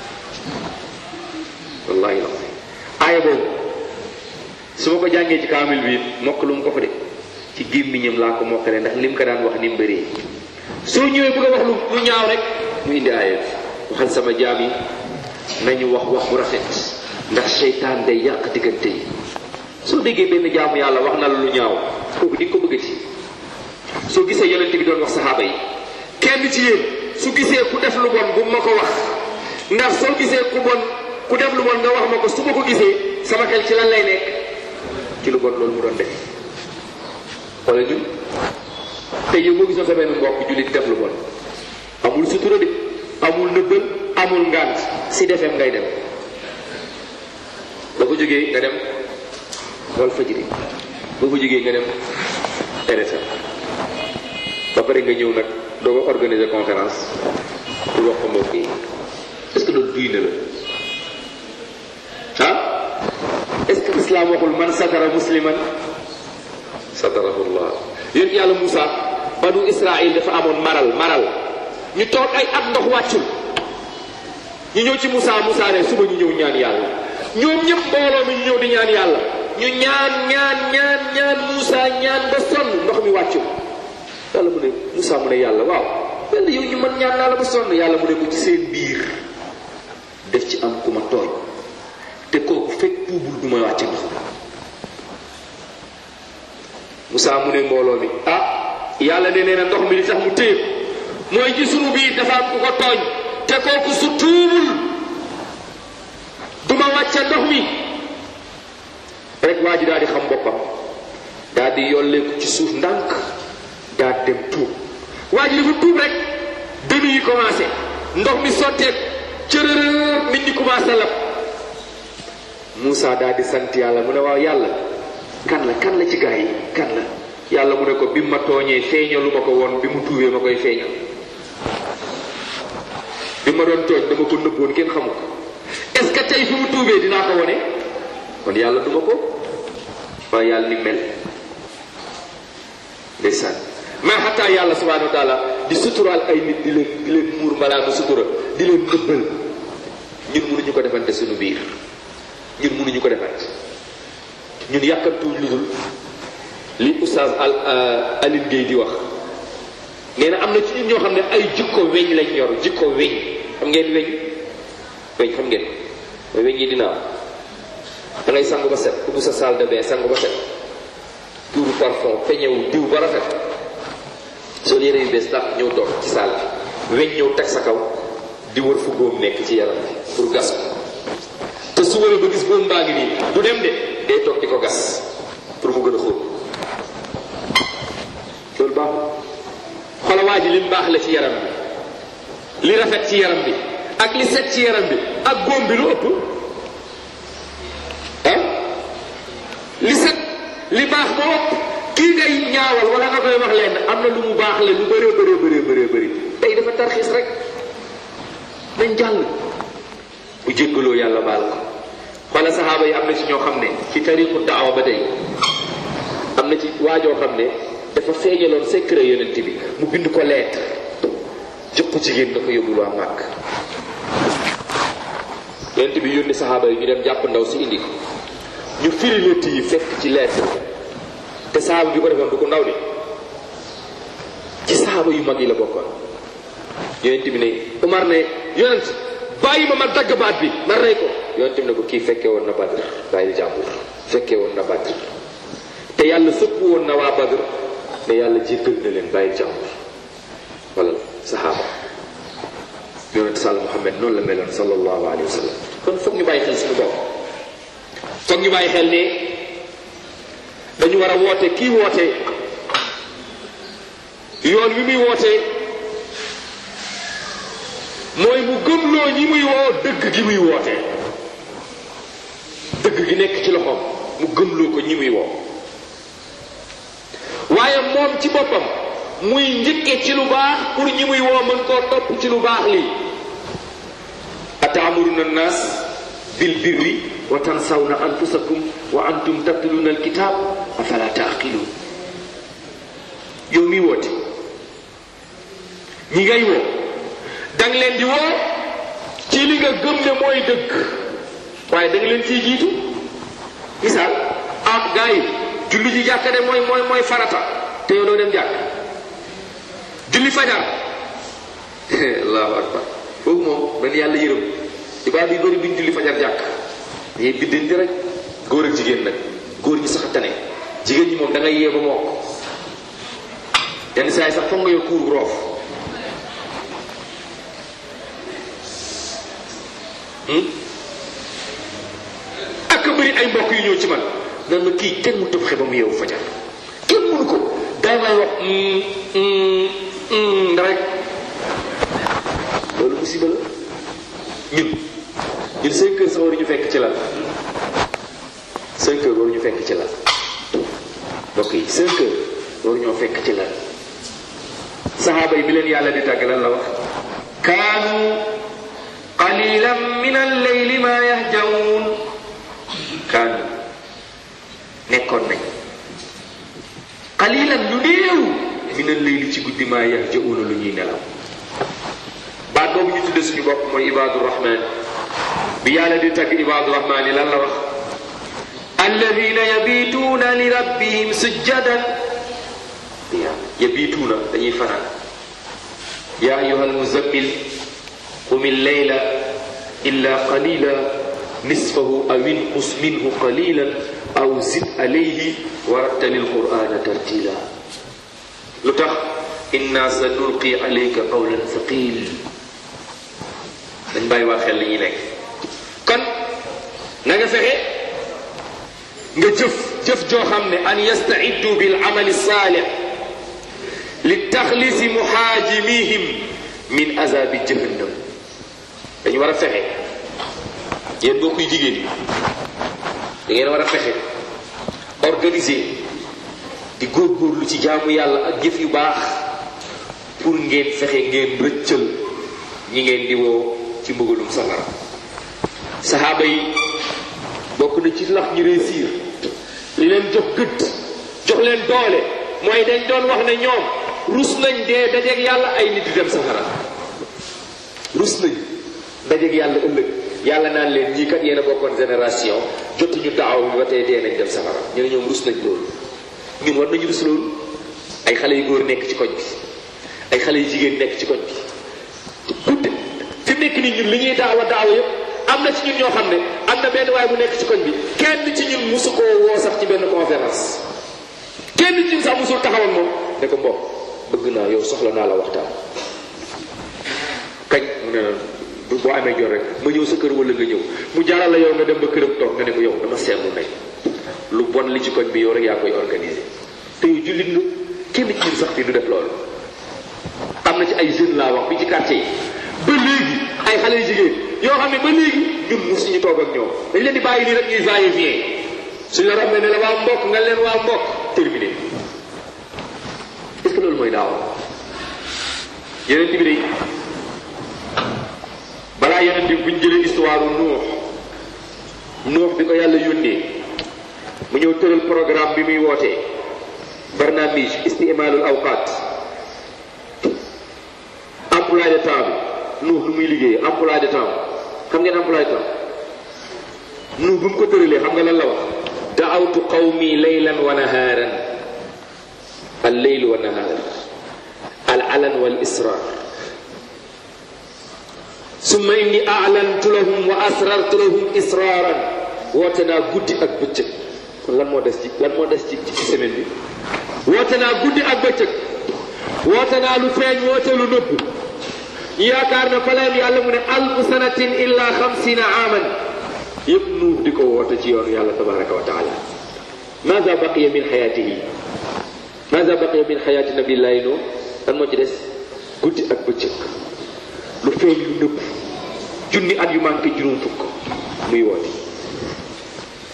wallahi la aaya boobu su ma ko jàngee ci kaamil bi mokk lu mu ko fa de ci gémmiñam laa ko mokkale ndax lim ko daan wax ni mu bëree soo ñëwee bëgg a wax lu lu ñaaw rek mu indi aaya bi waxal sama jaam yi nañu wax wax bu rafet ndax seytaan day yàq diggante yi soo déggee benn jaamu yàlla wax na la lu ñaaw kooku di nga ko bëggati soo gisee yonent bi doon wax saxaaba yi kenn ci yéen su gisee ku def lu bon bu ma ko wax ndax soo gisee ku bon ku def lu bon nga wax ma ko su ma ko gisee sama xel ci lan lay nekk ci lu bon loolu mu doon def wala ñun te yow boo gisoon sa benn mbokk jullit def lu bon amul sutura de amul nëbbal amul ngant si defeem ngay dem ba ko jógee nga dem wal fajiri ba ko jógee nga dem RFM ba pare nga ñëw nag doo ko organiser conférence pour wax ko mbokk yi est-ce que loolu duy na la ah est-ce que islam waxul man satara musliman satarahullah yéen yàlla Moussa banu Israël dafa amoon maral maral ñu toog ay at ndox wàccul ñu ñëw ci Moussa Moussa ne suba ñu ñëw ñaan yàlla ñoom ñëpp mbooloo mi ñu ñëw di ñaan yàlla ñu ñaan ñaan ñaan ñaan Moussa ñaan ba sonn ndox mi wàccul yàlla mu ne Moussa mu ne yàlla waaw yàlla yow ñu mën ñaan naa la ba sonn yàlla mu ne ko ci seen biir def ci am ku ma tooñ te kooku fekk tuubul du ma wàcce ndox Moussa mu ne mbooloo mi ah yàlla ne nee na ndox mi li tax mu téye mooy ci sunu biir dafa am ku ko tooñ te kooku su tuubul du ma wàcce ndox mi rek waa ji daal di xam boppam daal di yolleeku ci suuf ndànk daal dem tuub waa ji dafa tuub rek dënnu yi commencé ndox mi sotteek cërërër nit ñi commencé lab Moussa daal di sant yàlla mu ne waaw yàlla kan la kan la ci gaa yi kan la yàlla mu ne ko bi ma tooñee feeñalu ma ko woon bi mu tuubee ma koy feeñal bi ma doon tooñ dama ko nëbboon kenn xamu ko est ce que tey fi mu tuubee dinaa ko wone kon yàlla duma ko waaye yàlla ni mel ndeysaan mais xataa yàlla subhanahu wa taala di suturaal ay nit di leen di leen muur mbalaanu sutura di leen nëbbal ñun mënuñu ko defante suñu biir ñun mënuñu ko defante ñun yàkkamtuwuñ lu dul li oustaz al Aline Gueye di wax nee na am na ci ñun ñoo xam ne ay jikko weñ lañ yor jikko weñ xam ngeen weñ weñ xam ngeen mooy weñ yi dina am da ngay sangu ba set ubbi sa salle de bain sangu ba set tuuru parfum peñewu diw ba rafet soo yére yu bees tax ñëw toog ci salle bi weñ ñëw teg sa kaw di wër fu góom nekk ci yaram bi pour gas ko te su wëree ba gis góom baa ngi nii du dem de day toog di ko gas pour mu gën a xóot loolu baaxul xoolal waa ji li mu baax la ci yaram bi li rafet ci yaram bi ak li set ci yaram bi ak góom bi lu ëpp ah li set li baax moo ëpp kii ngay ñaawal wala nga koy wax leen am na lu mu baax la lu bëree bëree bëree bëree bëri tey dafa tarxiis rek nañ jàll bu jéggaloo yàlla baal ko xoola saxaaba yi am na ci ñoo xam ne ci tariqu daawa ba tey am na ci waajoo xam ne dafa feeñaloon secret yonent bi mu bind ko lettre jox ko jigéen da ko yóbbul waa màkk yonent bi yónni saxaaba yi ñu dem jàpp ndaw si indi ko ñu firi lettre yi fekk ci lettre te saxaaba bi ko defoon du ko ndaw de ci saxaaba yu mag yi la bokkoon yonent bi ne Umar ne yonent bàyyi ma ma dagg baat bi ma rey ko yonent bi ne ko kii fekkee woon na Badr bàyyi jàmbur fekkee woon na Badr te yàlla sëpp woon na waa Badr ne yàlla jéggal na leen bàyyi jàmbur wala saxaaba yonent sàll Muhammad noonu la meloon sallallahu alayhi wa sallam kon foog ñu bàyyi xel suñu bopp foog ñu bàyyi xel ne dañu war a woote kii woote yoon wi muy woote mooy mu gëmloo ñi muy woo dëgg gi muy woote dëgg gi nekk ci loxoom mu gëmloo ko ñi muy woo waaye moom ci boppam muy njëkke ci lu baax pour ñi muy woo mën koo topp ci lu baax lii ataamuruna nnaas bil birri wa tansawna anfusakum wa antum tatluna alkitab afala taqilun yow mi woote ñi ngay woo danga leen di woo ci li nga gëm ne mooy dëgg waaye da nga leen ciy jiitu misaal ah gars yi julli ji jàkka de mooy mooy mooy farata te yow doo dem jàkk julli fajar allahu akbar foofu moom man yàlla yërëm ibaad yu bëri duñ julli fajar jàkk dañuy biddante rek góor ak jigéen nag góor ñi sax tane jigéen ñi moom da ngay yee ba mokk yenn saa yi sax foog nga yor kuur roof ak bëri ay mbokk yu ñëw ci man nan ma kii kenn mu tëb xe ba mu yeewu fajar kenn mënu ko day may wax rek loolu musiba la ñun ñun cinq heures sax waruñu fekk ci lal cinq heures waruñu fekk ci lal mbokk yi cinq heures waruñoo fekk ci lal saxaaba yi bi leen yàlla di tàgg lan la wax kaanu qalilan min alleyli ma yahjaun kaanu nekkoon nañ qalilan lu néew min alleyli ci guddi ma yahjauna lu ñuy nelaw baat boobu ñu tudde suñu bopp mooy ibaadu rahman bi yàlla di tagg ibaadu rahman yi lan la wax alladina yabituuna li rabbihim sujjadan yabituuna dañuy fanaan ya ayuha almuzammil qum illeyla illa qalila nisfahu aw inqus minhu qalilan aw zid alayhi warattal alqurana tartila lu tax inna sa nulqi alayka qawlan thaqil dañ bàyyi waa xel li ñuy nekk kon na nga fexe nga jëf jëf joo xam ne an yastaiddu bil amali saalih li taxlisi muhaajimihim min azabi jahannam dañu war a fexe yéen boo kuy jigéen yi da ngeen war a fexe organiser di góorgóorlu ci jaamu yàlla ak jëf yu baax pour ngeen fexe ngeen rëccal ñi ngeen di woo ci mbugalum safara saxaaba yi bokk na ci lax ñu réussir li leen jox gëdd jox leen doole mooy dañ doon wax ne ñoom rus nañ dee dajeeg yàlla ay nit di dem safara rus nañ dajeeg yàlla ëllëg yàlla naan leen ñii kat yéen a bokkoon génération jotuñu daaw bi ba tey dee nañ dem safara ñu ne ñoom rus nañ loolu ñun war nañu rus loolu ay xale yu góor nekk ci koñ bi ay xale yu jigéen nekk ci koñ bi guddi fi nekk nii ñun li ñuy daawa daawa yëpp am na ci ñun ñoo xam ne am na benn waay bu nekk ci koñ bi kenn ci ñun musu koo woo sax ci benn conférence kenn ci ñun sax musul taxawal moom ne ko mbokk bëgg naa yow soxla naa la waxtaan kañ mu ne la boo amee jot rek ma ñëw sa kër wala nga ñëw mu jaaral la yow nga dem ba këram toog nga ne ko yow dama seetlu ne lu bon li ci koñ bi yow rek yaa koy organiser te yow jullit nga kenn ci ñun sax fii du def loolu am na ci ay jeunes laa wax bi ci quartier yi ba léegi ay xale yu jigéen yoo xam ne ba léegi ñun mosuñu toog ak ñoom dañ leen di bàyyi nii rek ñuy va et vient suñu la rafetee ne la waa mbokk nga leen waa mbokk terminé est-ce que loolu mooy daaw yeneen bi day balaa yeneen bi buñ jëlee histoire nuux nuux bi ko yàlla yónnee mu ñëw tëral programme bi muy wootee barnaamij istimalul awqat emploi de temps bi nuux lu muy liggéey emploi de temps xam ngeen emploi de temps nuux bu mu ko tëralee xam nga lan la wax daawtu qawmi laylan wa nahaaran al leyl wa nahaar al alan wal israr summa inni a'lantu lahum wa asrartu lahum israaran woote naa guddi ak bëccëg kon lan moo des ci lan moo des ci ci semaine bi woote naa guddi ak bëccëg woote naa lu feeñ woote lu nëbbu ñu yaakaar na fa leen yàlla mu ne alfu sanatin illa xamsina aaman yëpp nuux di ko woote ci yoonu yàlla tabaraka wa taala maza baqiya min xayaatihi maza baqiya min xayaati nabillahi noo lan moo ci des guddi ak bëccëg lu feeñ lu nëbb junni at yu manqué juróom fukk muy woote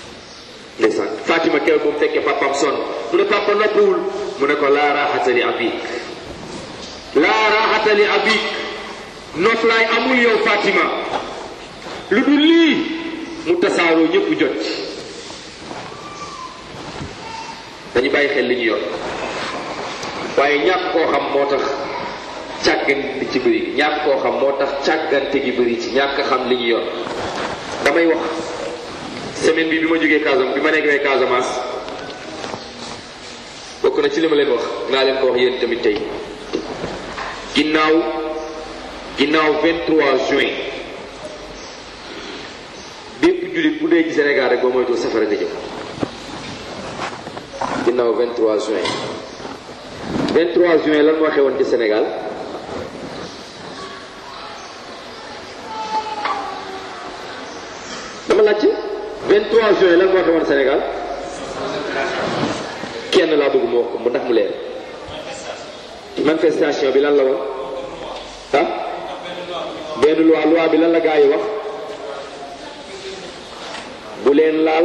Fatima keroog ba mu fekkee papaam sonn mu ne papa noppiwul mu ne ko laa raaxata li abik laa raaxata li abik noflaay amul yow Fatima lu dul lii mu tasaaroo ñëpp jot ci dañu bàyyi xel li ñu yor waaye ñàkk koo xam moo tax càggante ci bëri ñàkk koo xam moo tax càggante gi bëri ci ñàkk xam li ñu yor damay wax semaine bi bi ma jógee Casamance bi ma nekkee Casamance bokk na ci li ma leen wax naa leen ko wax yéen tamit tey ginnaaw ginnaaw 23 juin bépp jullit bu dee ci Sénégal rek ba moytu safara nga jëm ginnaaw 23 juin 23 juin lan moo xewoon ci Sénégal dama laajte 23 juin lan moo xewoon Sénégal kenn laa bëgg mu wax ko mu ndax mu leer manifestation bi lan la woon ah benn loi loi bi lan la gaa yi wax bu leen laal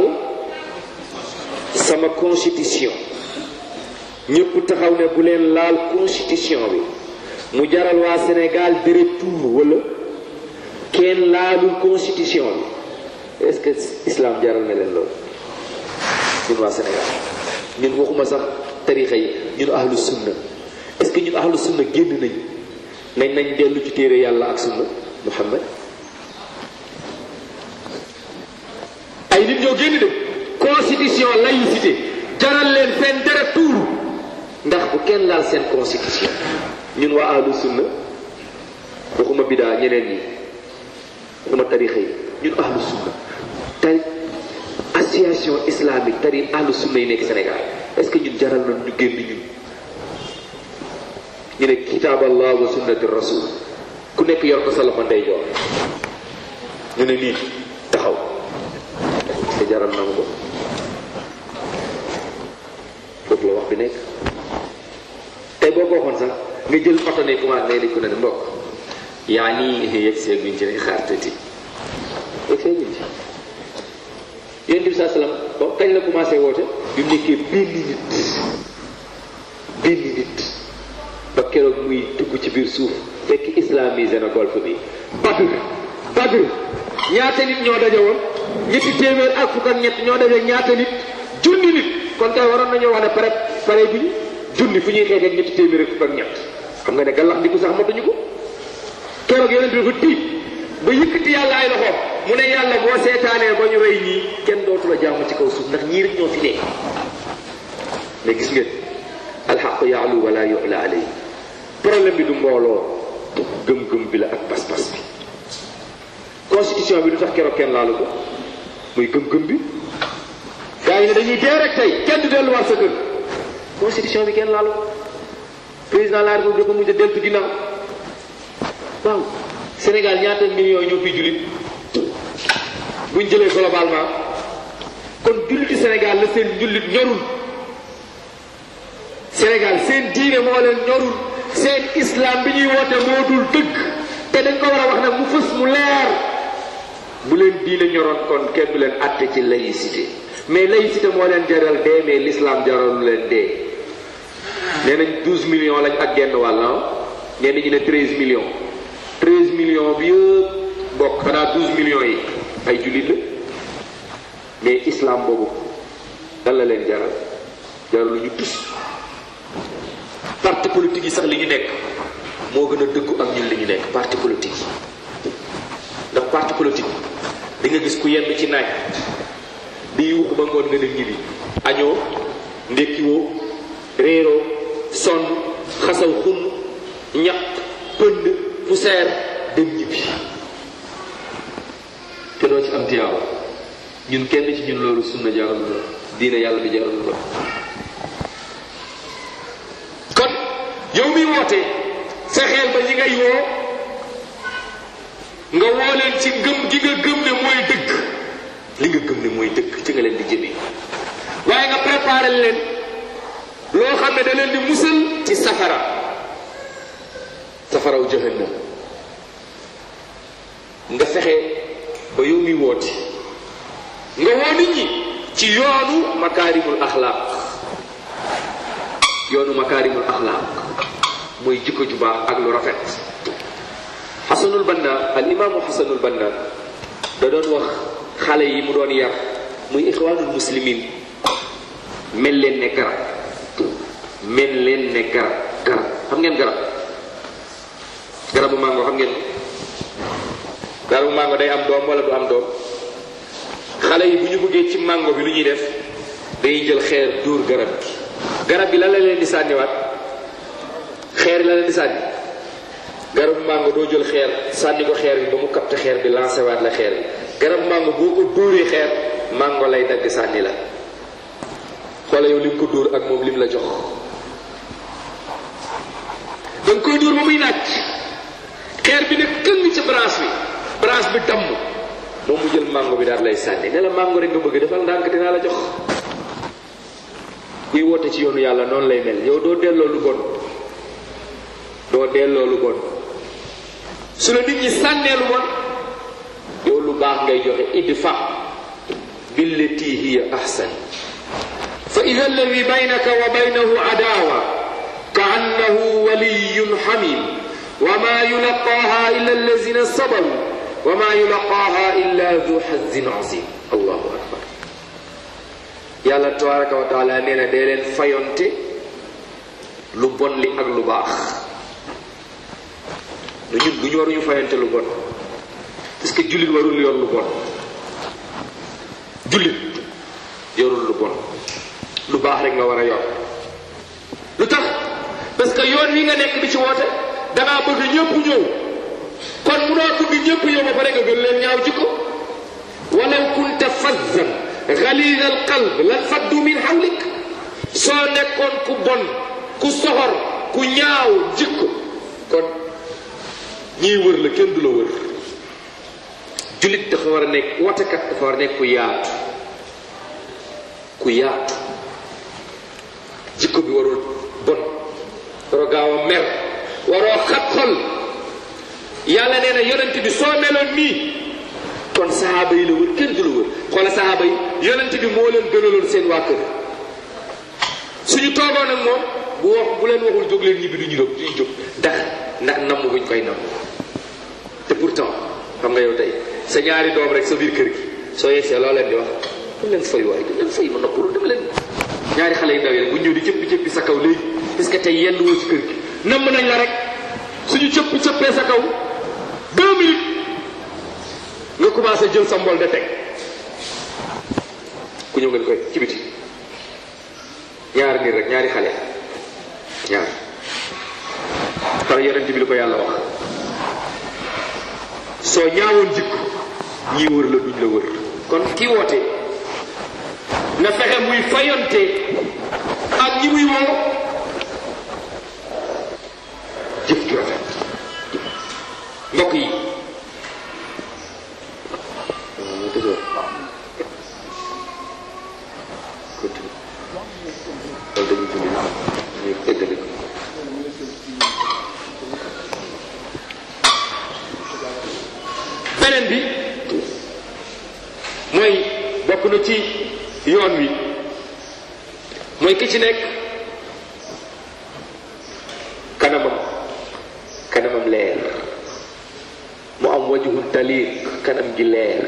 sama constitution ñëpp taxaw ne bu leen laal constitution bi mu jaral waa Sénégal deret tuur wala kenn laalul constitution bi est-ce que islam jaral na leen loolu ñun waa Sénégal ñun waxuma sax tarixa yi ñun ahlu sunna est-ce que ñun ahlu sunna génn nañ nañ nañ dellu ci téere yàlla ak sunna Muhammad ay nit ñoo génn de constitution laïcité jaral leen seen deret tuuru ndax bu kenn laal seen constitution ñun waa ahlu sunna waxuma bidaa ñeneen ñi waxuma tarixa yi ñun ahlu sunna tari association islamique tari ahlu sunna yi nekk Sénégal est-ce que ñun jaral nañ ñu génn ñun ñu ne kitaab allah wa sunnati rasul ku nekk yor ko sa loxo ndeyjoor ñu ne nii taxaw te jaral na ma ko foofu la wax bi nekk tey boo ko waxoon sax nga jël oto ne commencé ngay dégg ko ne mbokk yaa nii yegg see guñ ci ne xaar tëti yegg see guñ ci yonent bi saa salaam ba kañ la commencé woote bi mu nekkee benn nit benn nit ba keroog muy dugg ci biir suuf fekk islamisé na golfe bi Badr Badr ñaata nit ñoo daje woon ñetti téeméer ak fukk ak ñett ñoo daje ñaata nit junni nit kon tey waroon nañoo wax ne pare pare bi junni fu ñuy xeexee ñetti téeméer ak fukk ak ñett xam nga ne gàllax ndiku sax matuñu ko keroog yonent bi dafa tiit ba yëkkati yàlla ay loxoom mu ne yàlla boo seetaanee ba ñu rey ñii kenn dootu la jaamu ci kaw suuf ndax ñii rek ñoo fi nekk mais gis ngeen alxaqu yaalu wala yuxla alay problème bi du mbooloo gëm-gëm bi la ak pas-pas bi constitution bi du tax keroog kenn laalu ko muy gëm-gëm bi gars yi ne dañuy dee rek tey kenn du delluwaat sa kër constitution bi kenn laalu ko président de la république dafa mujj a deltu ginnaaw waaw Sénégal ñaata millions ñoo fi jullit buñ jëlee globalement kon julliti Sénégal la seen jullit ñorul Sénégal seen diine moo leen ñorul seen islam bi ñuy woote moo dul dëgg te dañ ko war a wax nag mu fës mu leer bu leen diine ñoroon kon kenn du leen àtte ci laïcité mais laïcité moo leen jaral dee mais l'islam jaralu leen dee nee nañ 12 millions lañ ak genn wàll ñenn ñi ne 13 millions 13 millions bi yëpp bokk xanaa 12 millions yi ay jullit la mais islam boobu dan la leen jaral jaralu ñu tus parti politique yi sax li ñu nekk moo gën a dëggu ak ñun li ñu nekk parti politique yi ndax parti politique di nga gis ku yenn ci naaj di yuuxu ba ngoon nga ne ñibbi añoo ndékkiwoo réeroo sonn xasaw xun ñaq pënd poussière dem ñibbi te doo ci am tiyaawa ñun kenn ci ñun loolu sunna jaralu la diine yàlla bi jaralu la kon yow mi woote fexeel ba ñi ngay woo nga woo leen ci ngëm gi nga gëm ne mooy dëgg li nga gëm ne mooy dëgg ci nga leen di jëmee waaye nga préparé leen loo xam ne da leen di musal ci safara safaraw jahannam nga fexe ba yow mi woote nga woo nit ñi ci yoonu makaarimul axlaaq yoonu makaarimul axlaaq mooy jikko ju baax ak lu rafet xasanul banna al imaamu xasanul banna da doon wax xale yi mu doon yar muy ixwaanul muslimin mel leen ne garab mel leen ne garab garab xam ngeen garab garabu mango xam ngeen garabu mango day am doom wala du am doom xale yi bu ñu bëggee ci mango bi lu ñuy def dañuy jël xeer dóor garab gi garab gi lan la leen di sànniwaat xeer la leen di sànni garabu mango doo jël xeer sànni ko xeer bi ba mu capté xeer bi lancé waat la xeer bi garabu mango boo ko dóoree xeer mango lay dagg sànni la xoola yow lim ko dóor ak moom lim la jox danga koy dóor ba muy naaj xeer bi ne këng ca branche bi branche bi damm moom mu jël mango bi daal lay sànni ne la mango rek nga bëgg defal ndànk dinaa la jox kuy woote ci yoonu yàlla noonu lay mel yow doo delloo lu bon doo delloo lu bon su la nit ñi sànnee lu bon yow lu baax ngay joxe idfa billati hiya ahsan fa ida alladi baynaka wa baynahu adawa ka annahu waliyun hamim wa ma yulaqaha illa allazina sabaru wa ma yulaqaha illa du xazin azim allahu akbar yàlla tabaraka wa taala nee na dee leen fayonte lu bon li ak lu baax lu ñun bu ñu waruñu fayonte lu bon parce que jullit warul yor lu bon jullit yorul lu bon lu baax rek nga war a yor lu tax parce que yoon wi nga nekk di ci woote dangaa bëgg ñëpp ñëw kon munoo bëgg ñëpp ñëw ba pare nga gën leen ñaaw jikko walaw kunta fazzan ghalid al qalb lan faddu min hawlik soo nekkoon ku bon ku soxor ku ñaaw jikko kon ñiy wër la kenn du la wër jullit dafa war a nekk wootekat dafa war a nekk ku yaatu ku yaatu jikko bi warul bon waroo gaaw a mer waroo xat xol yàlla nee na yonent bi soo meloon nii kon sahaaba yi la wër kenn du la wër xoola sahaaba yi yonent bi moo leen gënaloon seen waa kër suñu toogoon ak moom bu wax bu leen waxul jóg leen ñibbi du ñu jóg du ñu jóg ndax ndax namm guñ koy namm te pourtant xam nga yow tey sa ñaari doom rek sa biir kër gi soo yegsee loo leen di wax dam leen fay waaye dam leen fay ma noppalu dam leen ñaari xale yu ndaw yi rek bu ñëw di cëppi cëppi sa kaw léegi parce que tey yenn woo ci kër gi namm nañ la rek suñu cëpp cëppee sa kaw deux minutes nga commencé jël sa mbol de teg ku ñëw ngeen koy ci biti ñaar nit rek ñaari xale ñaar par yonent bi li ko yàlla wax soo ñaawoon jikko ñii wër la duñ la wër kon ki woote na fexe muy fayonte ak ñi muy woo jëf ju rafet mbokk yi beneen bi mooy bokk na ci yoon wi mooy ki ci nekk kanamam kanamam leer mu am wajhun taliq kanam gi leer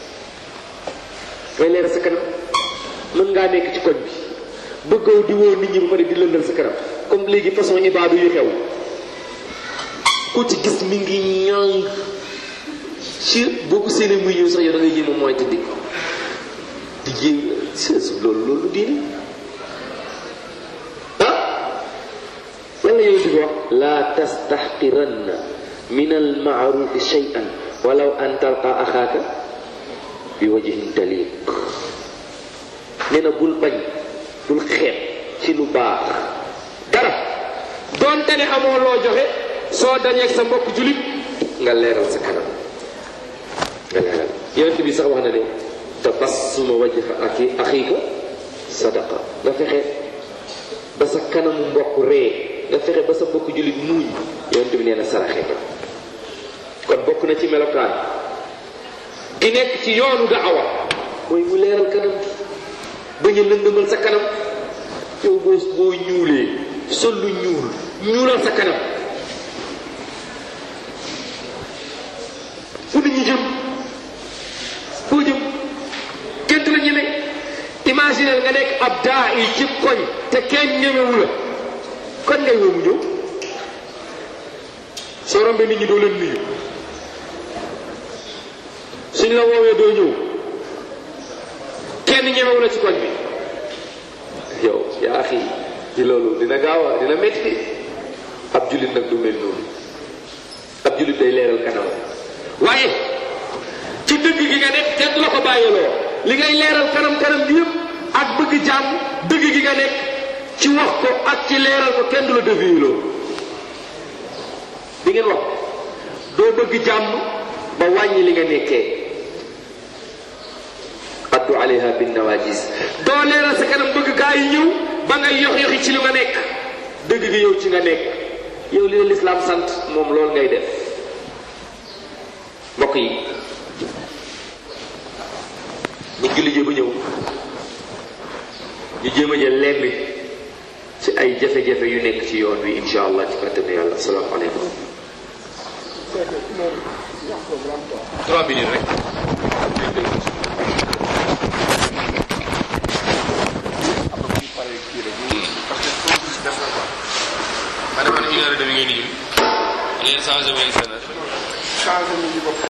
ngay leer sa kanam mën ngaa nekk ci koñ bi bëggaw di woo nit ñi ba pare di lëndal sa kanam comme léegi façon ibaadu yu xew ku ci gis mi ngi ñàng ci boo ko séenee muy ñëw sax yow da ngay jéem a mooy te di di jéem seesu loolu loolu diine ah lan la yow di wax laa tastaxqiranna min almaarufi shay'an walaw an talqa axaaka bi wajhin taliq nee na bul bañ bul xeeb ci lu baax dara doonte ne amoo loo joxe soo dañeeg sa mbokk julit nga leeral sa kanam nga leeral yonent bi sax wax na ne tabassuma wajha aki axiika sadaqa nga fexe ba sa kanamu mbokk ree nga fexe ba sa mbokk julit muuñ yonent bi nee na saraxe nga kon bokk na ci melokaan gi nekk ci yoonu daawa mooy mu leeral kanam bañ a lëndëmal sa kanam yow boo boo ñuulee sol lu ñuul ñuulal sa kanam fu nit ñi jëm foo jëm kenn du la ñeme imaginer nga nekk ab daa yi ci koñ te kenn ñemewu la kon ngay woo mu ñëw soo rombee nit ñi doo leen nuyu suñ la woowee doo ñëw kenn ñemewu la ci koñ bi yow yaa xii ci loolu dina gaaw a dina métti ab jullit nag du mel noonu ab jullit day leeral kanam waaye ci dëgg gi nga nekk kenn du la ko bàyyiloo li ngay leeral kanam kanam bi yëpp ak bëgg jàmm dëgg gi nga nekk ci wax ko ak ci leeral ko kenn du la déviiloo di ngeen wax doo bëgg jàmm ba wàññi li nga nekkee addu alayha bin nawajis doo leeral sa kanam bëgg gaa yi ñëw ba ngay yox yoxi ci li nga nekk dëgg gi yow ci nga nekk yow li la lislaam sant moom loolu ngay def mbokk yi bu julli ji ba ñëw ñu jéem a jël lenn ci ay jafe-jafe yu nekk ci yoon wi insha allah ci kàttanu yàlla asalaamaaleykum trois minutes rek ma defoon une heure et demie ngeen di ñun ngeen changé ba une heure changé nañu bopp